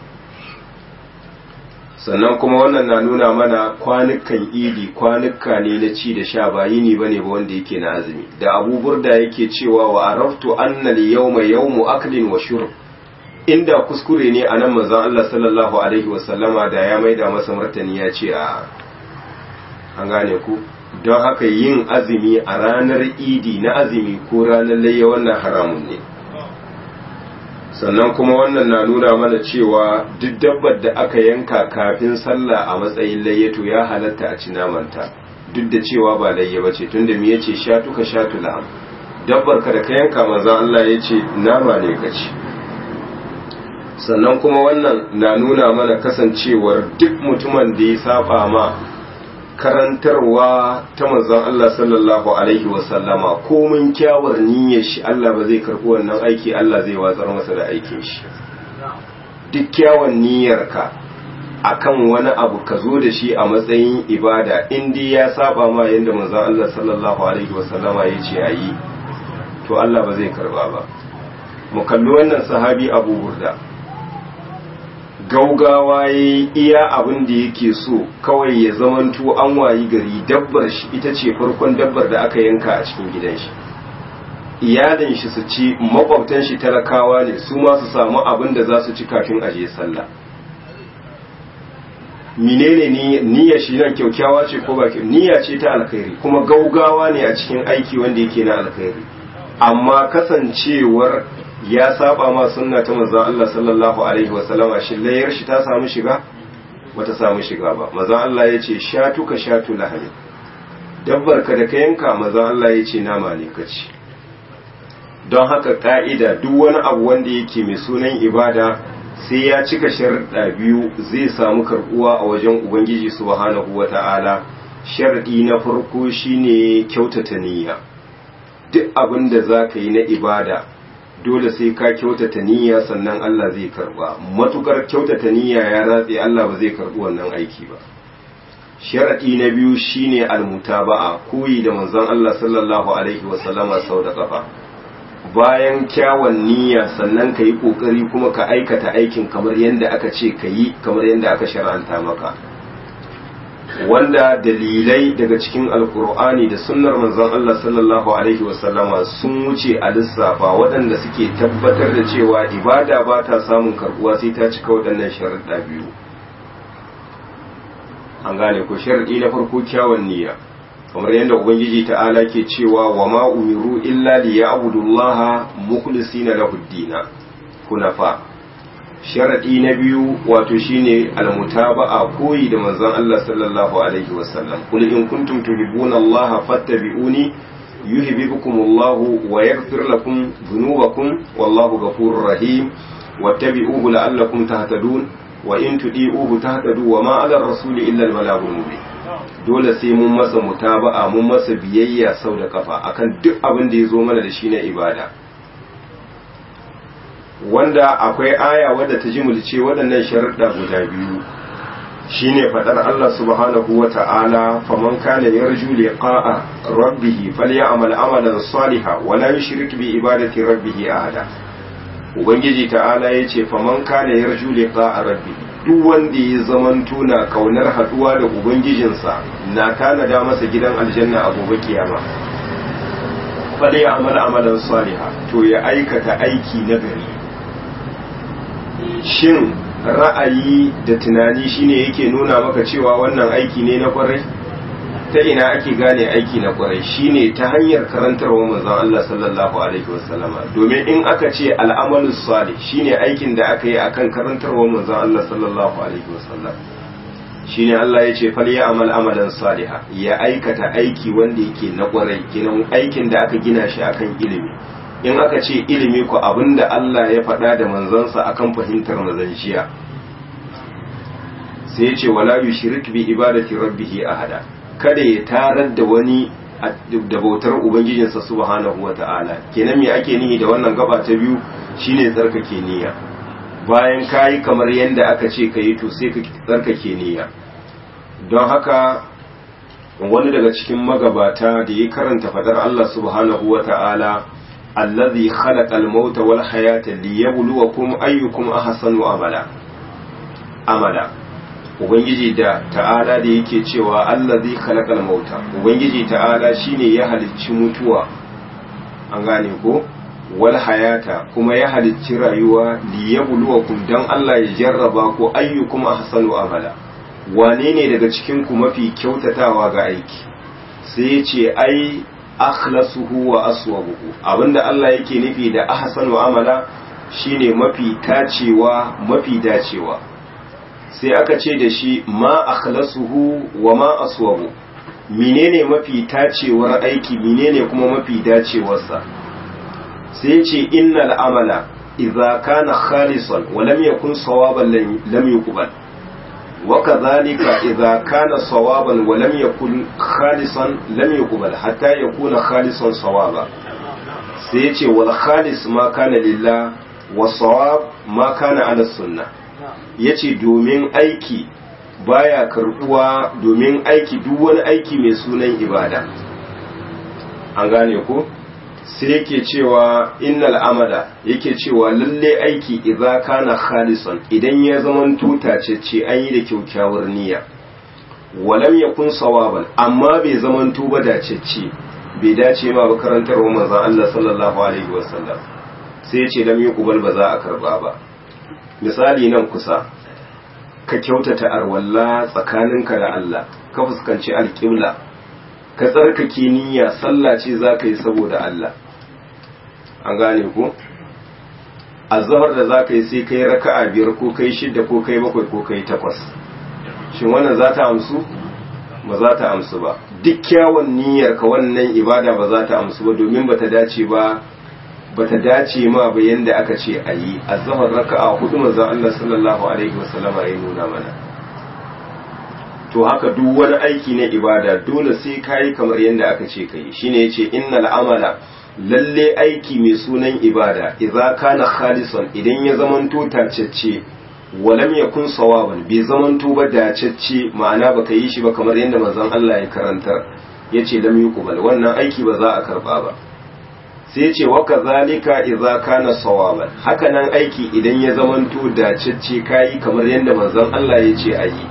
sannan kuma wannan na nuna mana kwanukan idi kwanuka ne na ci da sha ba yini ba ne ba wanda yake na azumi da abu burda yake cewa wa araftu annal yawma yawmu aklin wa shurb inda kuskure ne a nan manzon Allah sallallahu alaihi wasallama da ya maida masa martani ya ce a an gane ku don haka yin azumi a ranar idi na azumi ko ranar layya wannan haramun ne sannan kuma wannan na nuna mana cewa duk dabbar da aka yanka kafin sallah a matsayin layyato ya halatta a ci namanta duk da cewa ba layya ba ce tunda me yace shatuka shatu la'am dabbar ka da ka yanka maza Allah ya ce nama ne ka ci sannan kuma wannan na nuna mana kasancewar duk mutumin da ya saba ma karantarwa ta manzon Allah sallallahu alaihi wasallama komin kyawar niyyar shi Allah ba zai karɓi wannan aiki Allah zai watsar masa da aikin shi duk kyawun niyyarka akan wani abu ka zo da shi a matsayin ibada in dai ya saba ma yanda manzon Allah sallallahu alaihi wasallama ya ce ayi to Allah ba zai karba ba mu kalli wannan sahabi Abu Burda gaugawa ya iya abin da yake so kawai ya zamanto an wayi gari dabbar shi ita ce farkon dabbar da aka yanka a cikin gidan shi iyalin shi su ci makwabtan shi talakawa ne su ma su samu abin da za su ci kafin aje sallah menene niyyar shi nan kyaukyawa ce ko ba niyya ce ta alkhairi kuma gaugawa ne a cikin aiki wanda yake na alkhairi amma kasancewar ya saba ma sunna ta manzon Allah sallallahu alaihi wasallama shi layar shi ta samu shiga bata samu shiga ba manzon Allah ya ce shatuka shatu lahani dabbar ka da ka yanka manzon Allah ya ce nama ne ka ci don haka ka'ida duk wani abu wanda yake mai sunan ibada sai ya cika sharuɗa biyu zai samu karɓuwa a wajen ubangiji subhanahu wata'ala sharadi na farko shine kyautata niyya duk abin da za ka yi na ibada dole sai ka kyautata niyya sannan Allah zai karba matukar kyautata niyya ya ratse Allah ba zai karbi wannan aiki ba sharadi na biyu shine almutaba'a koyi da manzon Allah sallallahu alaihi wa sallama sau da kafa bayan kyawun niyya sannan ka yi kokari kuma ka aikata aikin kamar yadda aka ce ka yi kamar yadda aka shar'anta maka wanda dalilai daga cikin alkur'ani da sunnar manzon Allah sallallahu alaihi wasallama sun wuce a lissafa waɗanda suke tabbatar da cewa ibada ba ta samun karbuwa sai ta cika waɗannan sharuɗa biyu an gane ko sharaɗi na farko kyawun niyya kamar yadda ubangiji ta'ala ke cewa wa ma umiru illa liya'budullaha mukhlisina lahu ad hunafa sharadi na biyu wato shine almutaba'a koyi da manzon Allah sallallahu alaihi wasallam kul in kuntum tuhibbuna Allah fattabi'uni yuhibbukum Allah wa yaghfir lakum dhunubakum wallahu ghafurur rahim wattabi'uhu la'allakum tahtadun wa in tudi'uhu tahtadu wa ma 'ala ar-rasuli illa al-balagul mubin dole sai mun masa mutaba'a mun masa biyayya sau da kafa akan duk abin da ya zo mana da shi na ibada wanda akwai aya wadda ta jimulce waɗannan sharuɗa guda biyu shine faɗar Allah subhanahu wa ta'ala faman kana yarju liqa'a rabbih falyamal amalan salihan wa la yushrik bi ibadati rabbih ahada ubangiji ta'ala yace faman kana yarju liqa'a rabbih duk wanda ya zamanto na kaunar haduwa da ubangijinsa na tanada masa gidan aljanna a gobe kiyama falyamal amalan salihan to ya aikata aiki na gari shin ra'ayi da tunani shine yake nuna maka cewa wannan aiki ne na kwarai ta ina ake gane aiki na kwarai shine ta hanyar karantarwa manzon Allah sallallahu alaihi wasallama domin in aka ce al'amalu salih shine aikin da aka yi akan karantarwa manzon Allah sallallahu alaihi wasallam shine Allah ya ce fal ya'mal amalan saliha ya aikata aiki wanda yake na kwarai kinan aikin da aka gina shi akan ilimi in aka ce ilimi ku abinda Allah ya faɗa da manzansa akan fahimtar mazanciya sai ya ce wala yushrik bi ibadati rabbih ahada kada ya tarar da wani da bautar ubangijinsa subhanahu wata'ala kenan me ake nihi da wannan gaba ta biyu shine tsarkake niyya bayan kayi kamar yadda aka ce kayi to sai ka tsarkake niyya don haka wani daga cikin magabata da ya karanta fadar Allah subhanahu wata'ala allazi khalaqal mauta wal hayata liyabluwakum ayyukum ahsanu amala amala ubangiji da ta'ala da yake cewa allazi khalaqal mauta ubangiji ta'ala shine ya halicci mutuwa an gane ko wal hayata kuma ya halicci rayuwa liyabluwakum dan Allah ya jarraba ku ayyukum ahsanu amala wane ne daga cikin ku mafi kyautatawa ga aiki sai ya ce ai akhlasuhu wa aswabuhu abinda Allah yake nufi da ahsanu amala shine mafi tacewa mafi dacewa sai aka ce da shi ma akhlasuhu wa ma aswabu menene mafi tacewar aiki menene kuma mafi dacewarsa sai ce innal amala idza kana khalisan wa lam yakun sawaban lam yuqbal wa kadhalika idza kana sawaban wa lam yakun khalisan lam yuqbal hatta yakuna khalisan sawaba sai ce wal khalis ma kana lillah wa sawab ma kana ala sunnah ya ce domin aiki baya karbuwa domin aiki duk wani aiki mai sunan ibada an gane ko sai yake cewa innal amala yake cewa lalle aiki idza kana khalisan idan ya zaman tutacece an yi da kyaukyawar niyya walam yakun sawaban amma bai zaman tuba dacece bai dace ma ba karantarwa manzon Allah sallallahu alaihi wasallam sai ya ce lam yuqbal ba za a karba ba misali nan kusa ka kyautata arwalla tsakaninka da Allah ka fuskanci alƙibla ka tsarkake niyya sallah ce za ka yi saboda Allah an gane ku azhar da za ka yi sai kai raka'a biyar ko kai shidda ko kai bakwai ko kai takwas shin wannan za ta amsu ba za ta amsu ba duk kyawun niyyar ka wannan ibada ba za ta amsu ba domin ba ta dace ba bata dace ma ba yanda aka ce a yi a zahar raka'a hudu manzon Allah sallallahu alaihi wasallama ya nuna mana to haka duk wani aiki na ibada dole sai kayi kamar yanda aka ce kai shine yace innal amala lalle aiki mai sunan ibada idza kana khalisan idan ya zamanto tacecce walam yakun sawaban bai zamanto ba dacecce ma'ana baka yi shi ba kamar yanda manzon Allah ya karantar yace lam yuqbal wannan aiki ba za a karba ba sai ce wa kazalika idza kana sawaban hakanan aiki idan ya zamanto dacecce kai kamar yadda manzon Allah ya ce ayi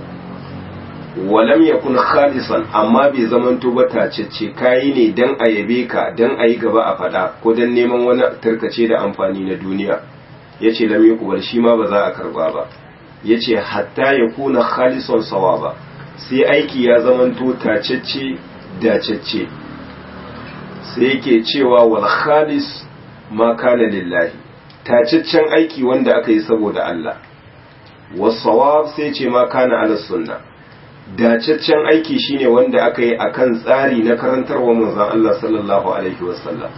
walam yakun khalisan amma bai zamanto ba tacecce kai ne dan a yabe ka dan ayi gaba a fada ko dan neman wani tarkace da amfani na duniya yace lam yakubal shi ma ba za a karba ba yace hatta yakuna khalisan sawaba sai aiki ya zamanto tacecce dacecce sai yake cewa wal khalis ma kana lillahi tacaccen aiki wanda aka yi saboda Allah wasawab sai ce ma kana ala sunna dacaccen aiki shine wanda aka yi akan tsari na karantarwa manzon Allah sallallahu alaihi wasallam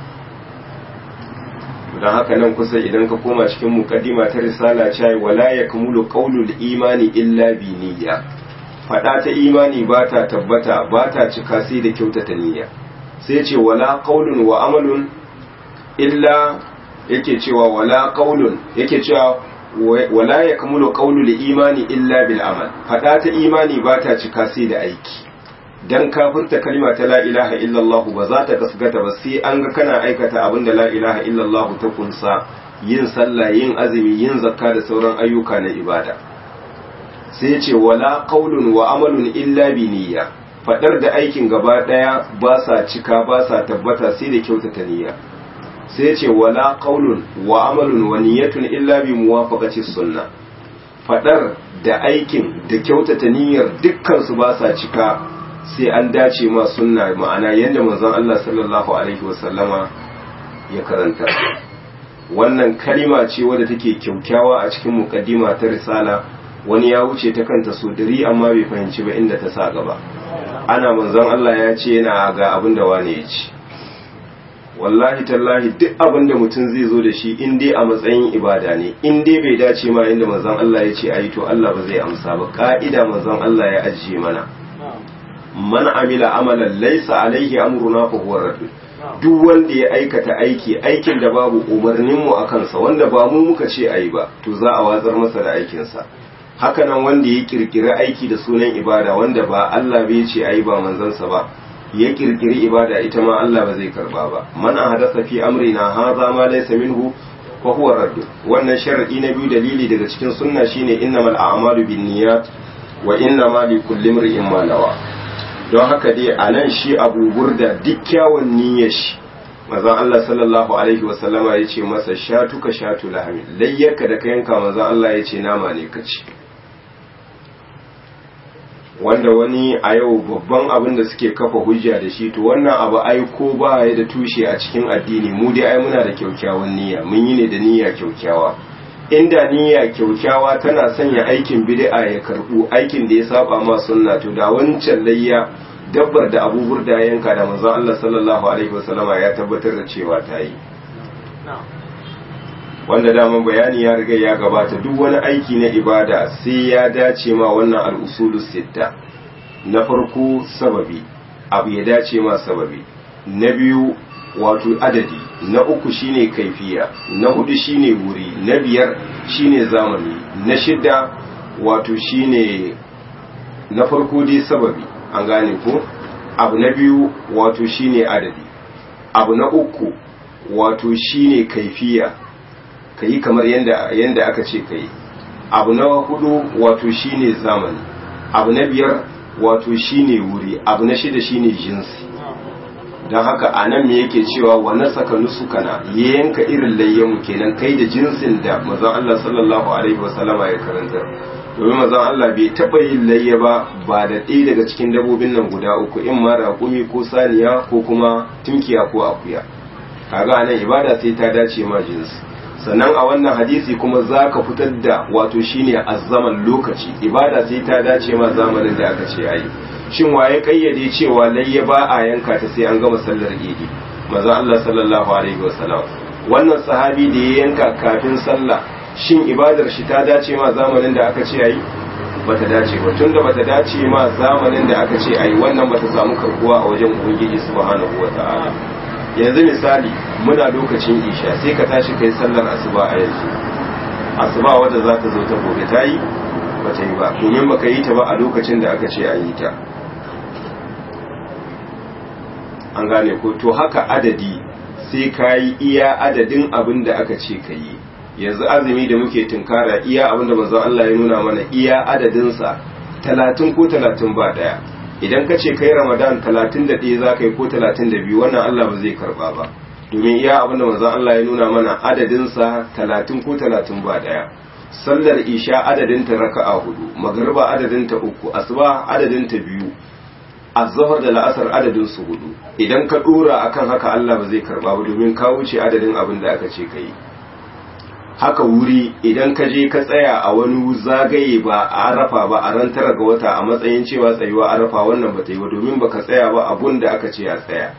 don haka nan kusa idan ka koma cikin mukaddima ta risala cai wala yakmulu qawlul imani illa bi niyya fada ta imani ba ta tabbata ba ta cika sai da kyautata niyya sai ce wala qaulun wa amalun illa yake cewa wala qaulun yake cewa wala yakmulu qaulul imani illa bil amal fada ta imani ba ta cika sai da aiki dan kafirta kalma ta la ilaha illallah ba za ta gasgata ba sai an ga kana aikata abin da la ilaha illallah ta kunsa yin sallah yin azumi yin zakka da sauran ayyuka na ibada sai ce wala qaulun wa amalun illa bi niyya fadar da aikin gaba daya ba sa cika ba sa tabbata sai da kyautata niyya sai ce wala qaulun wa amalun wa niyyatun illa bi muwafaqati sunna fadar da aikin da kyautata niyyar dukkan su ba sa cika sai an dace ma sunna ma'ana yadda manzon Allah sallallahu alaihi wasallama ya karanta wannan kalima ce wadda take kyaukyawa a cikin mukaddima ta risala wani ya wuce ta kanta so dari amma bai fahimci ba inda ta sa gaba ana manzon Allah ya ce yana ga abin da wani ya ci wallahi tallahi duk abin da mutum zai zo da shi in dai a matsayin ibada ne in dai bai dace ma inda manzon Allah ya ce ayi to Allah ba zai amsa ba ka'ida manzon Allah ya ajiye mana man amila amalan laysa alaihi amruna fa huwa radd duk wanda ya aikata aiki aikin da babu umarnin mu akan sa wanda ba mu muka ce ayi ba to za a watsar masa da aikin sa haka nan wanda ya kirkiri aiki da sunan ibada wanda ba Allah bai ce ayi ba manzon sa ba ya kirkiri ibada ita ma Allah ba zai karba ba man ahdatha fi amrina hadha ma laysa minhu fa huwa radd wannan shar'i na biyu dalili daga cikin sunna shine innamal a'malu binniyat wa innamal likulli imrin ma nawa don haka dai anan shi Abu Burda duk kyawun niyyar shi manzon Allah sallallahu alaihi wa sallama yace masa shatuka shatu lahmi layyaka da kayanka manzon Allah yace nama ne kaci wanda wani a yau babban abin da suke kafa hujja da shi to wannan abu ai ko ba ya da tushe a cikin addini mu dai ai muna da kyaukyawan niyya mun yi ne da niyya kyaukyawa inda niyya kyaukyawa tana sanya aikin bid'a ya karbu aikin da ya saba ma sunna to da wancan layya dabbar da Abu Burda yanka da manzon Allah sallallahu alaihi wasallama ya tabbatar da cewa ta yi wanda daman bayani ya riga ya gabata duk wani aiki na ibada sai ya dace ma wannan al'usulus sitta na farko sababi abu ya dace ma sababi na biyu wato adadi na uku shine kaifiya na hudu shine wuri na biyar shine zamani na shida wato shine na farko dai sababi an gane ko abu na biyu wato shine adadi abu na uku wato shine kaifiya ka yi kamar yadda aka ce ka yi abu na hudu wato shine zamani abu na biyar wato shine wuri abu na shida shine jinsi don haka a nan me yake cewa wani saka nusukana ya yanka irin layyanmu kenan kai da jinsin da mazan Allah sallallahu alaihi wasallama ya karantar domin mazan Allah bai taɓa yin layya ba ba da ɗaya daga cikin dabobin nan guda uku in ma raƙumi ko saniya ko kuma tunkiya ko akuya kaga nan ibada sai ta dace ma jinsi sannan a wannan hadisi kuma za ka fitar da wato shine azzaman lokaci ibada sai ta dace ma zamanin da aka ce ayi shin waye kayyade cewa layya ba a yanka ta sai an gama sallar idi maza Allah sallallahu alaihi wasallam wannan sahabi da ya yanka kafin sallah shin ibadar shi ta dace ma zamanin da aka ce ayi bata dace ba tunda bata dace ma zamanin da aka ce ayi wannan bata samu karbuwa a wajen ubangiji subhanahu wataala yanzu misali muna lokacin isha sai ka tashi kai sallar asuba a yanzu asuba wadda za ta zo ta gobe ta yi ba ta yi ba domin baka yi ta ba a lokacin da aka ce an yi ta an gane ko to haka adadi sai ka yi iya adadin abin da aka ce ka yi yanzu azumi da muke tunkara iya abin da manzon Allah ya nuna mana iya adadinsa talatin ko talatin ba daya idan ka ce kai ramadan talatin da ɗaya za ka yi ko talatin da biyu wannan Allah ba zai karba ba domin iya abin da manzon Allah ya nuna mana adadinsa talatin ko talatin ba daya sallar isha adadinta raka'a hudu magariba adadinta uku asuba adadinta biyu azhar da la'asar adadin su hudu idan ka dora akan haka Allah ba zai karba ba domin ka wuce adadin abin da aka ce kai haka wuri idan ka je ka tsaya a wani zagaye ba a arafa ba a ran tara ga wata a matsayin cewa tsayuwa arafa wannan ba ta yi ba domin ba ka tsaya ba abun da aka ce a tsaya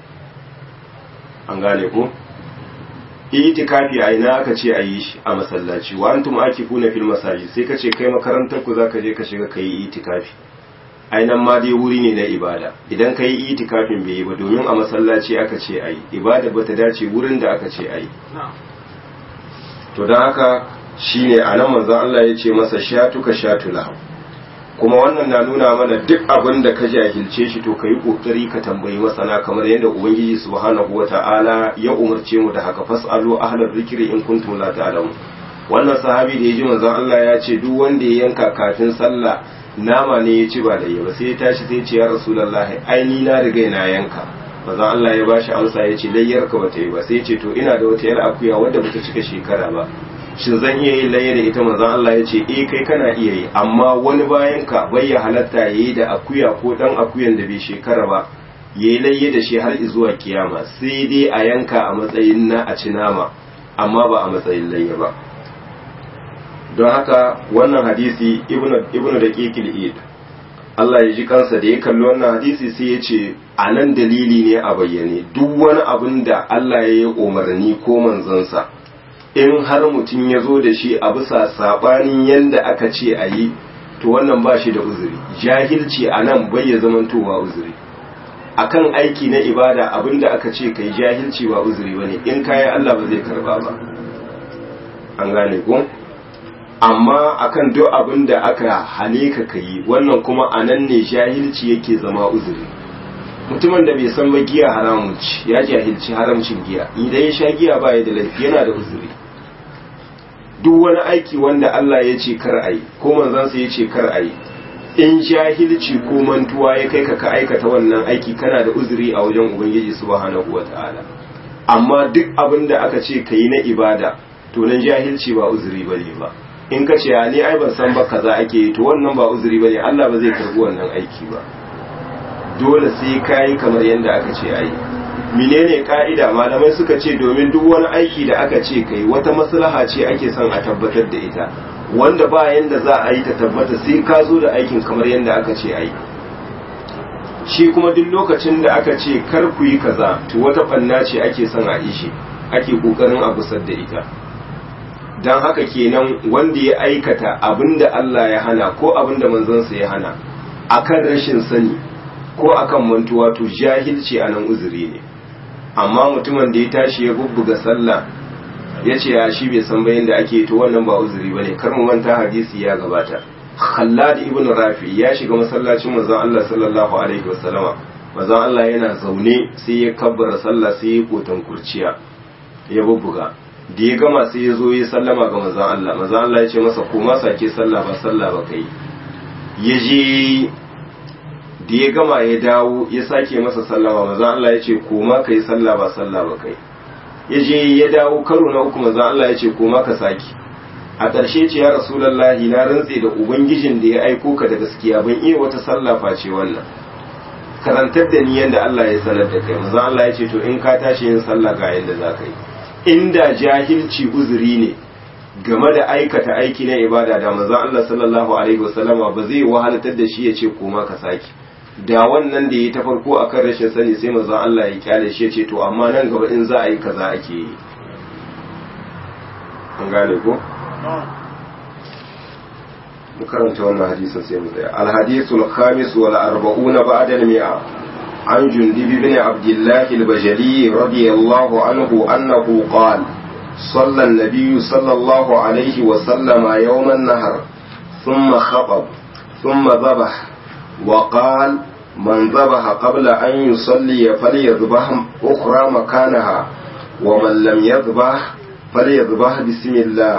an gane ko itikafi a ina aka ce a yi shi a masallaci wa antum akifuna fil masajid sai ka ce kai makarantar ku zaka je ka shiga kai itikafi ainan ma dai wuri ne na ibada idan ka yi itikafin bai yi ba domin a masallaci aka ce a yi ibada ba ta dace wurin da aka ce a yi to don haka shi ne a nan manzan Allah ya ce masa shatuka shatula kuma wannan na nuna mana duk abin da ka jahilce shi to ka yi ƙoƙari ka tambayi masana kamar yadda ubangiji subhanahu wa ta'ala ya umarce mu da haka fas'alu ahlar zikri in kuntum la ta'lamun wannan sahabi da ya ji manzan Allah ya ce duk wanda ya yanka kafin sallah nama ne ya ci ba da ba sai ya tashi sai ya ce ya rasulullahi ai ni na riga na yanka manzon Allah ya bashi amsa ya ce layyar ka bata yi ba sai ya ce to ina da wata yar akuya wadda bata cika shekara ba shin zan iya yin layya da ita manzon Allah ya ce eh kai kana iya yi amma wani bayan ka bai ya halatta yayi da akuya ko dan akuyan da bai shekara ba yayi layya da shi har zuwa kiyama sai dai a yanka a matsayin na a ci nama amma ba a matsayin layya ba don haka wannan hadisi ibnu ibnu daqiqil id Allah ya ji kansa da ya kalli wannan hadisi sai ya ce a nan dalili ne a bayyane duk wani abin da Allah ya yi umarni ko manzansa in har mutum ya zo da shi a bisa saɓanin yadda aka ce a yi to wannan ba shi da uzuri jahilci a nan bai ya zamantowa uzuri akan aiki na ibada abin da aka ce kai jahilci ba uzuri ba ne in kayan Allah ba zai karba ba an gane ko? amma akan duk abin da aka hane ka kai wannan kuma a nan ne jahilci yake zama uzuri mutumin da bai san ba giya haramun ci ya jahilci haramcin giya idan ya sha giya ba ya da laifi yana da uzuri duk wani aiki wanda Allah ya ce kar ayi ko manzansa ya ce kar ayi in jahilci ko mantuwa ya kai ka ka aikata wannan aiki kana da uzuri a wajen ubangiji subhanahu wataala amma duk abin da aka ce kai na ibada to nan jahilci ba uzuri bane ba in ka ce ni ai ban san ba kaza ake yi to wannan ba uzuri bane Allah ba zai karbi wannan aiki ba dole sai kai kamar yadda aka ce ai menene ka'ida malamai suka ce domin duk wani aiki da aka ce kai wata maslaha ce ake son a tabbatar da ita wanda ba yanda za a yi ta tabbata sai ka zo da aikin kamar yadda aka ce ai shi kuma duk lokacin da aka ce kar ku yi kaza to wata banna ce ake son a yi shi ake kokarin a gusar da ita don haka kenan wanda ya aikata abinda Allah ya hana ko abinda manzansa ya hana akan rashin sani ko akan mantuwa to jahilci a nan uzuri ne amma mutumin da ya tashi ya bubbuga sallah ya ce ya shi bai san bayan da ake to wannan ba uzuri bane kar mu manta hadisi ya gabata Khallad ibn Rafi ya shiga masallacin manzon Allah sallallahu alaihi wasallama manzon Allah yana zaune sai ya kabbara sallah sai ya kotan kurciya ya bubbuga da ya gama sai ya zo ya sallama ga manzon Allah manzon Allah ya ce masa koma sake sallah ba sallah ba kai ya je da ya gama ya dawo ya sake masa sallama manzon Allah ya ce koma kai sallah ba sallah ba kai ya je ya dawo karo na uku manzon Allah ya ce koma ka sake a ƙarshe ce ya rasulullahi na rantse da ubangijin da ya aiko ka da gaskiya ban iya wata sallah face wannan karantar da ni yanda Allah ya sanar da kai manzon Allah ya ce to in ka tashi yin sallah ga yanda za ka yi inda jahilci uzuri ne game da aikata aiki na ibada da manzon Allah sallallahu alaihi wasallama ba zai wahalatar da shi ya ce koma ka saki da wannan da ya ta farko akan rashin sani sai manzon Allah ya kyale shi ya ce to amma nan gaba in za a yi kaza ake yi an gane ko mu karanta wannan hadisin sai mu tsaya al-hadithul khamis wal arba'una ba'da al-mi'a عن جندب بن عبد الله البجلي رضي الله عنه أنه قال صلى النبي صلى الله عليه وسلم يوم النهر ثم خطب ثم ذبح وقال من ذبح قبل أن يصلي فليذبح أخرى مكانها ومن لم يذبح فليذبح بسم الله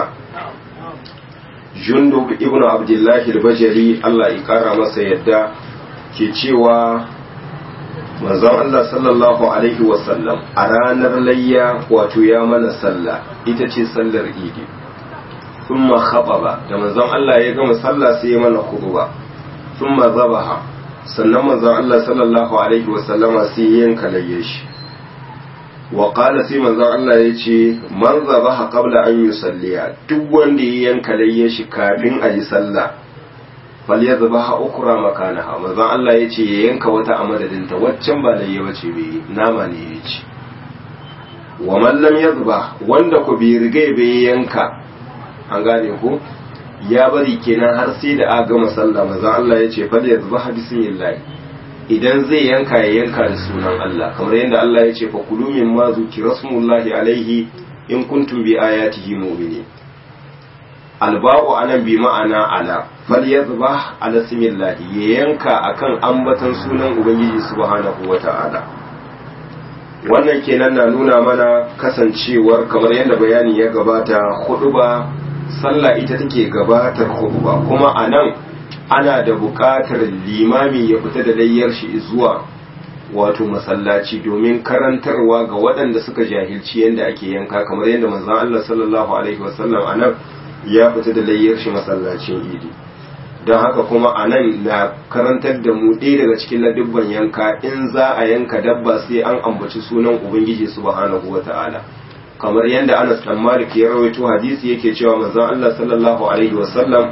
جندب ابن عبد الله البجلي الله يكرم سيدا ke cewa manzon Allah sallallahu alaihi wasallam a ranar layya wato ya mana sallah ita ce sallar idi thumma khababa da manzon Allah ya gama sallah sai ya mana khutba thumma zabaha sannan manzon Allah sallallahu alaihi wasallama sai ya yanka layye shi wa qala sai manzon Allah ya ce man zabaha qabla an yusalliya duk wanda ya yanka layye shi kafin a yi sallah falyadhbaha ukra makanaha manzon Allah yace ya yanka wata a madadinta waccan ba layya bace bai nama ne yace wa man lam yadhbah wanda ku bai riga bai yanka an gane ko ya bari kenan har sai da aka gama sallah manzon Allah yace falyadhbaha bismillah idan zai yanka ya yanka da sunan Allah kamar yadda Allah yace fa kulu mimma zukira rasulullahi alaihi in kuntum bi ayatihi mu'minin alba'u anan bi ma'ana ala falyadhbah ala simillah ya yanka akan ambatan sunan ubangiji subhanahu wata'ala wannan kenan na nuna mana kasancewar kamar yadda bayani ya gabata huduba sallah ita take gabatar huduba kuma anan ana da buƙatar limami ya fita da layyar shi zuwa wato masallaci domin karantarwa ga waɗanda suka jahilci yadda ake yanka kamar yadda manzon Allah sallallahu alaihi wasallam anan ya fita da layyar shi masallacin idi don haka kuma a nan na karantar da mu ɗaya daga cikin ladubban yanka in za a yanka dabba sai an ambaci sunan ubangiji subhanahu wa ta'ala kamar yadda anas dan malik ya rawaito hadisi yake cewa manzon Allah sallallahu alaihi wasallam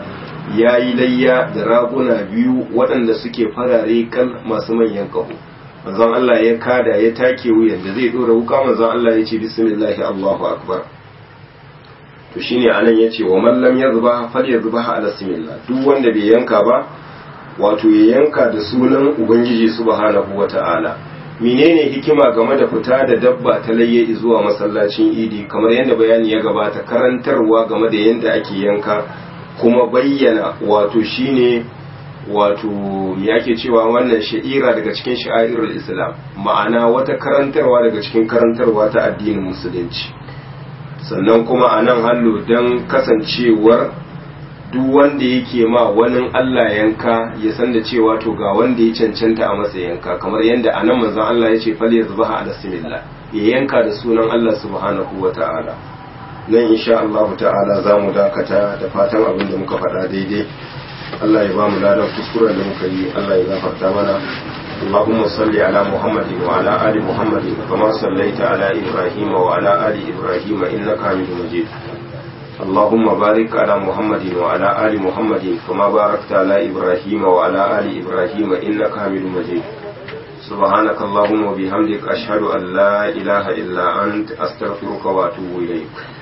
ya yi layya da raguna biyu waɗanda suke farare kal masu manyan ƙaho manzon Allah ya kada ya take wuyan da zai ɗora wuka manzon Allah ya ce bismillahi Allahu akbar to shine anan yace wa man lam yazba falyazbah ala simillah duk wanda bai yanka ba wato ya yanka da sunan ubangiji subhanahu wata'ala menene hikima game da fita da dabba ta layye zuwa masallacin idi kamar yadda bayani ya gabata karantarwa game da yadda ake yanka kuma bayyana wato shine wato me ake cewa wannan sha'ira daga cikin sha'irul islam ma'ana wata karantarwa daga cikin karantarwa ta addinin musulunci sannan kuma a nan hallo don kasancewar duk wanda yake ma wani Allah yanka ya san da cewa to ga wanda ya cancanta a masa yanka kamar yadda a nan manzon Allah ya ce fal ya zubaha ala simillah ya yanka da sunan Allah subhanahu wa ta'ala nan insha Allah ta'ala za mu dakata da fatan abin da muka faɗa daidai Allah ya ba mu ladan kuskuren da muka yi Allah ya gafarta mana اللهم صل على محمد وعلى آل محمد كما صليت على إبراهيم وعلى آل إبراهيم إنك حميد مجيد اللهم بارك على محمد وعلى آل محمد كما باركت على إبراهيم وعلى آل إبراهيم إنك حميد مجيد سبحانك اللهم وبحمدك أشهد أن لا إله إلا أنت أستغفرك وأتوب إليك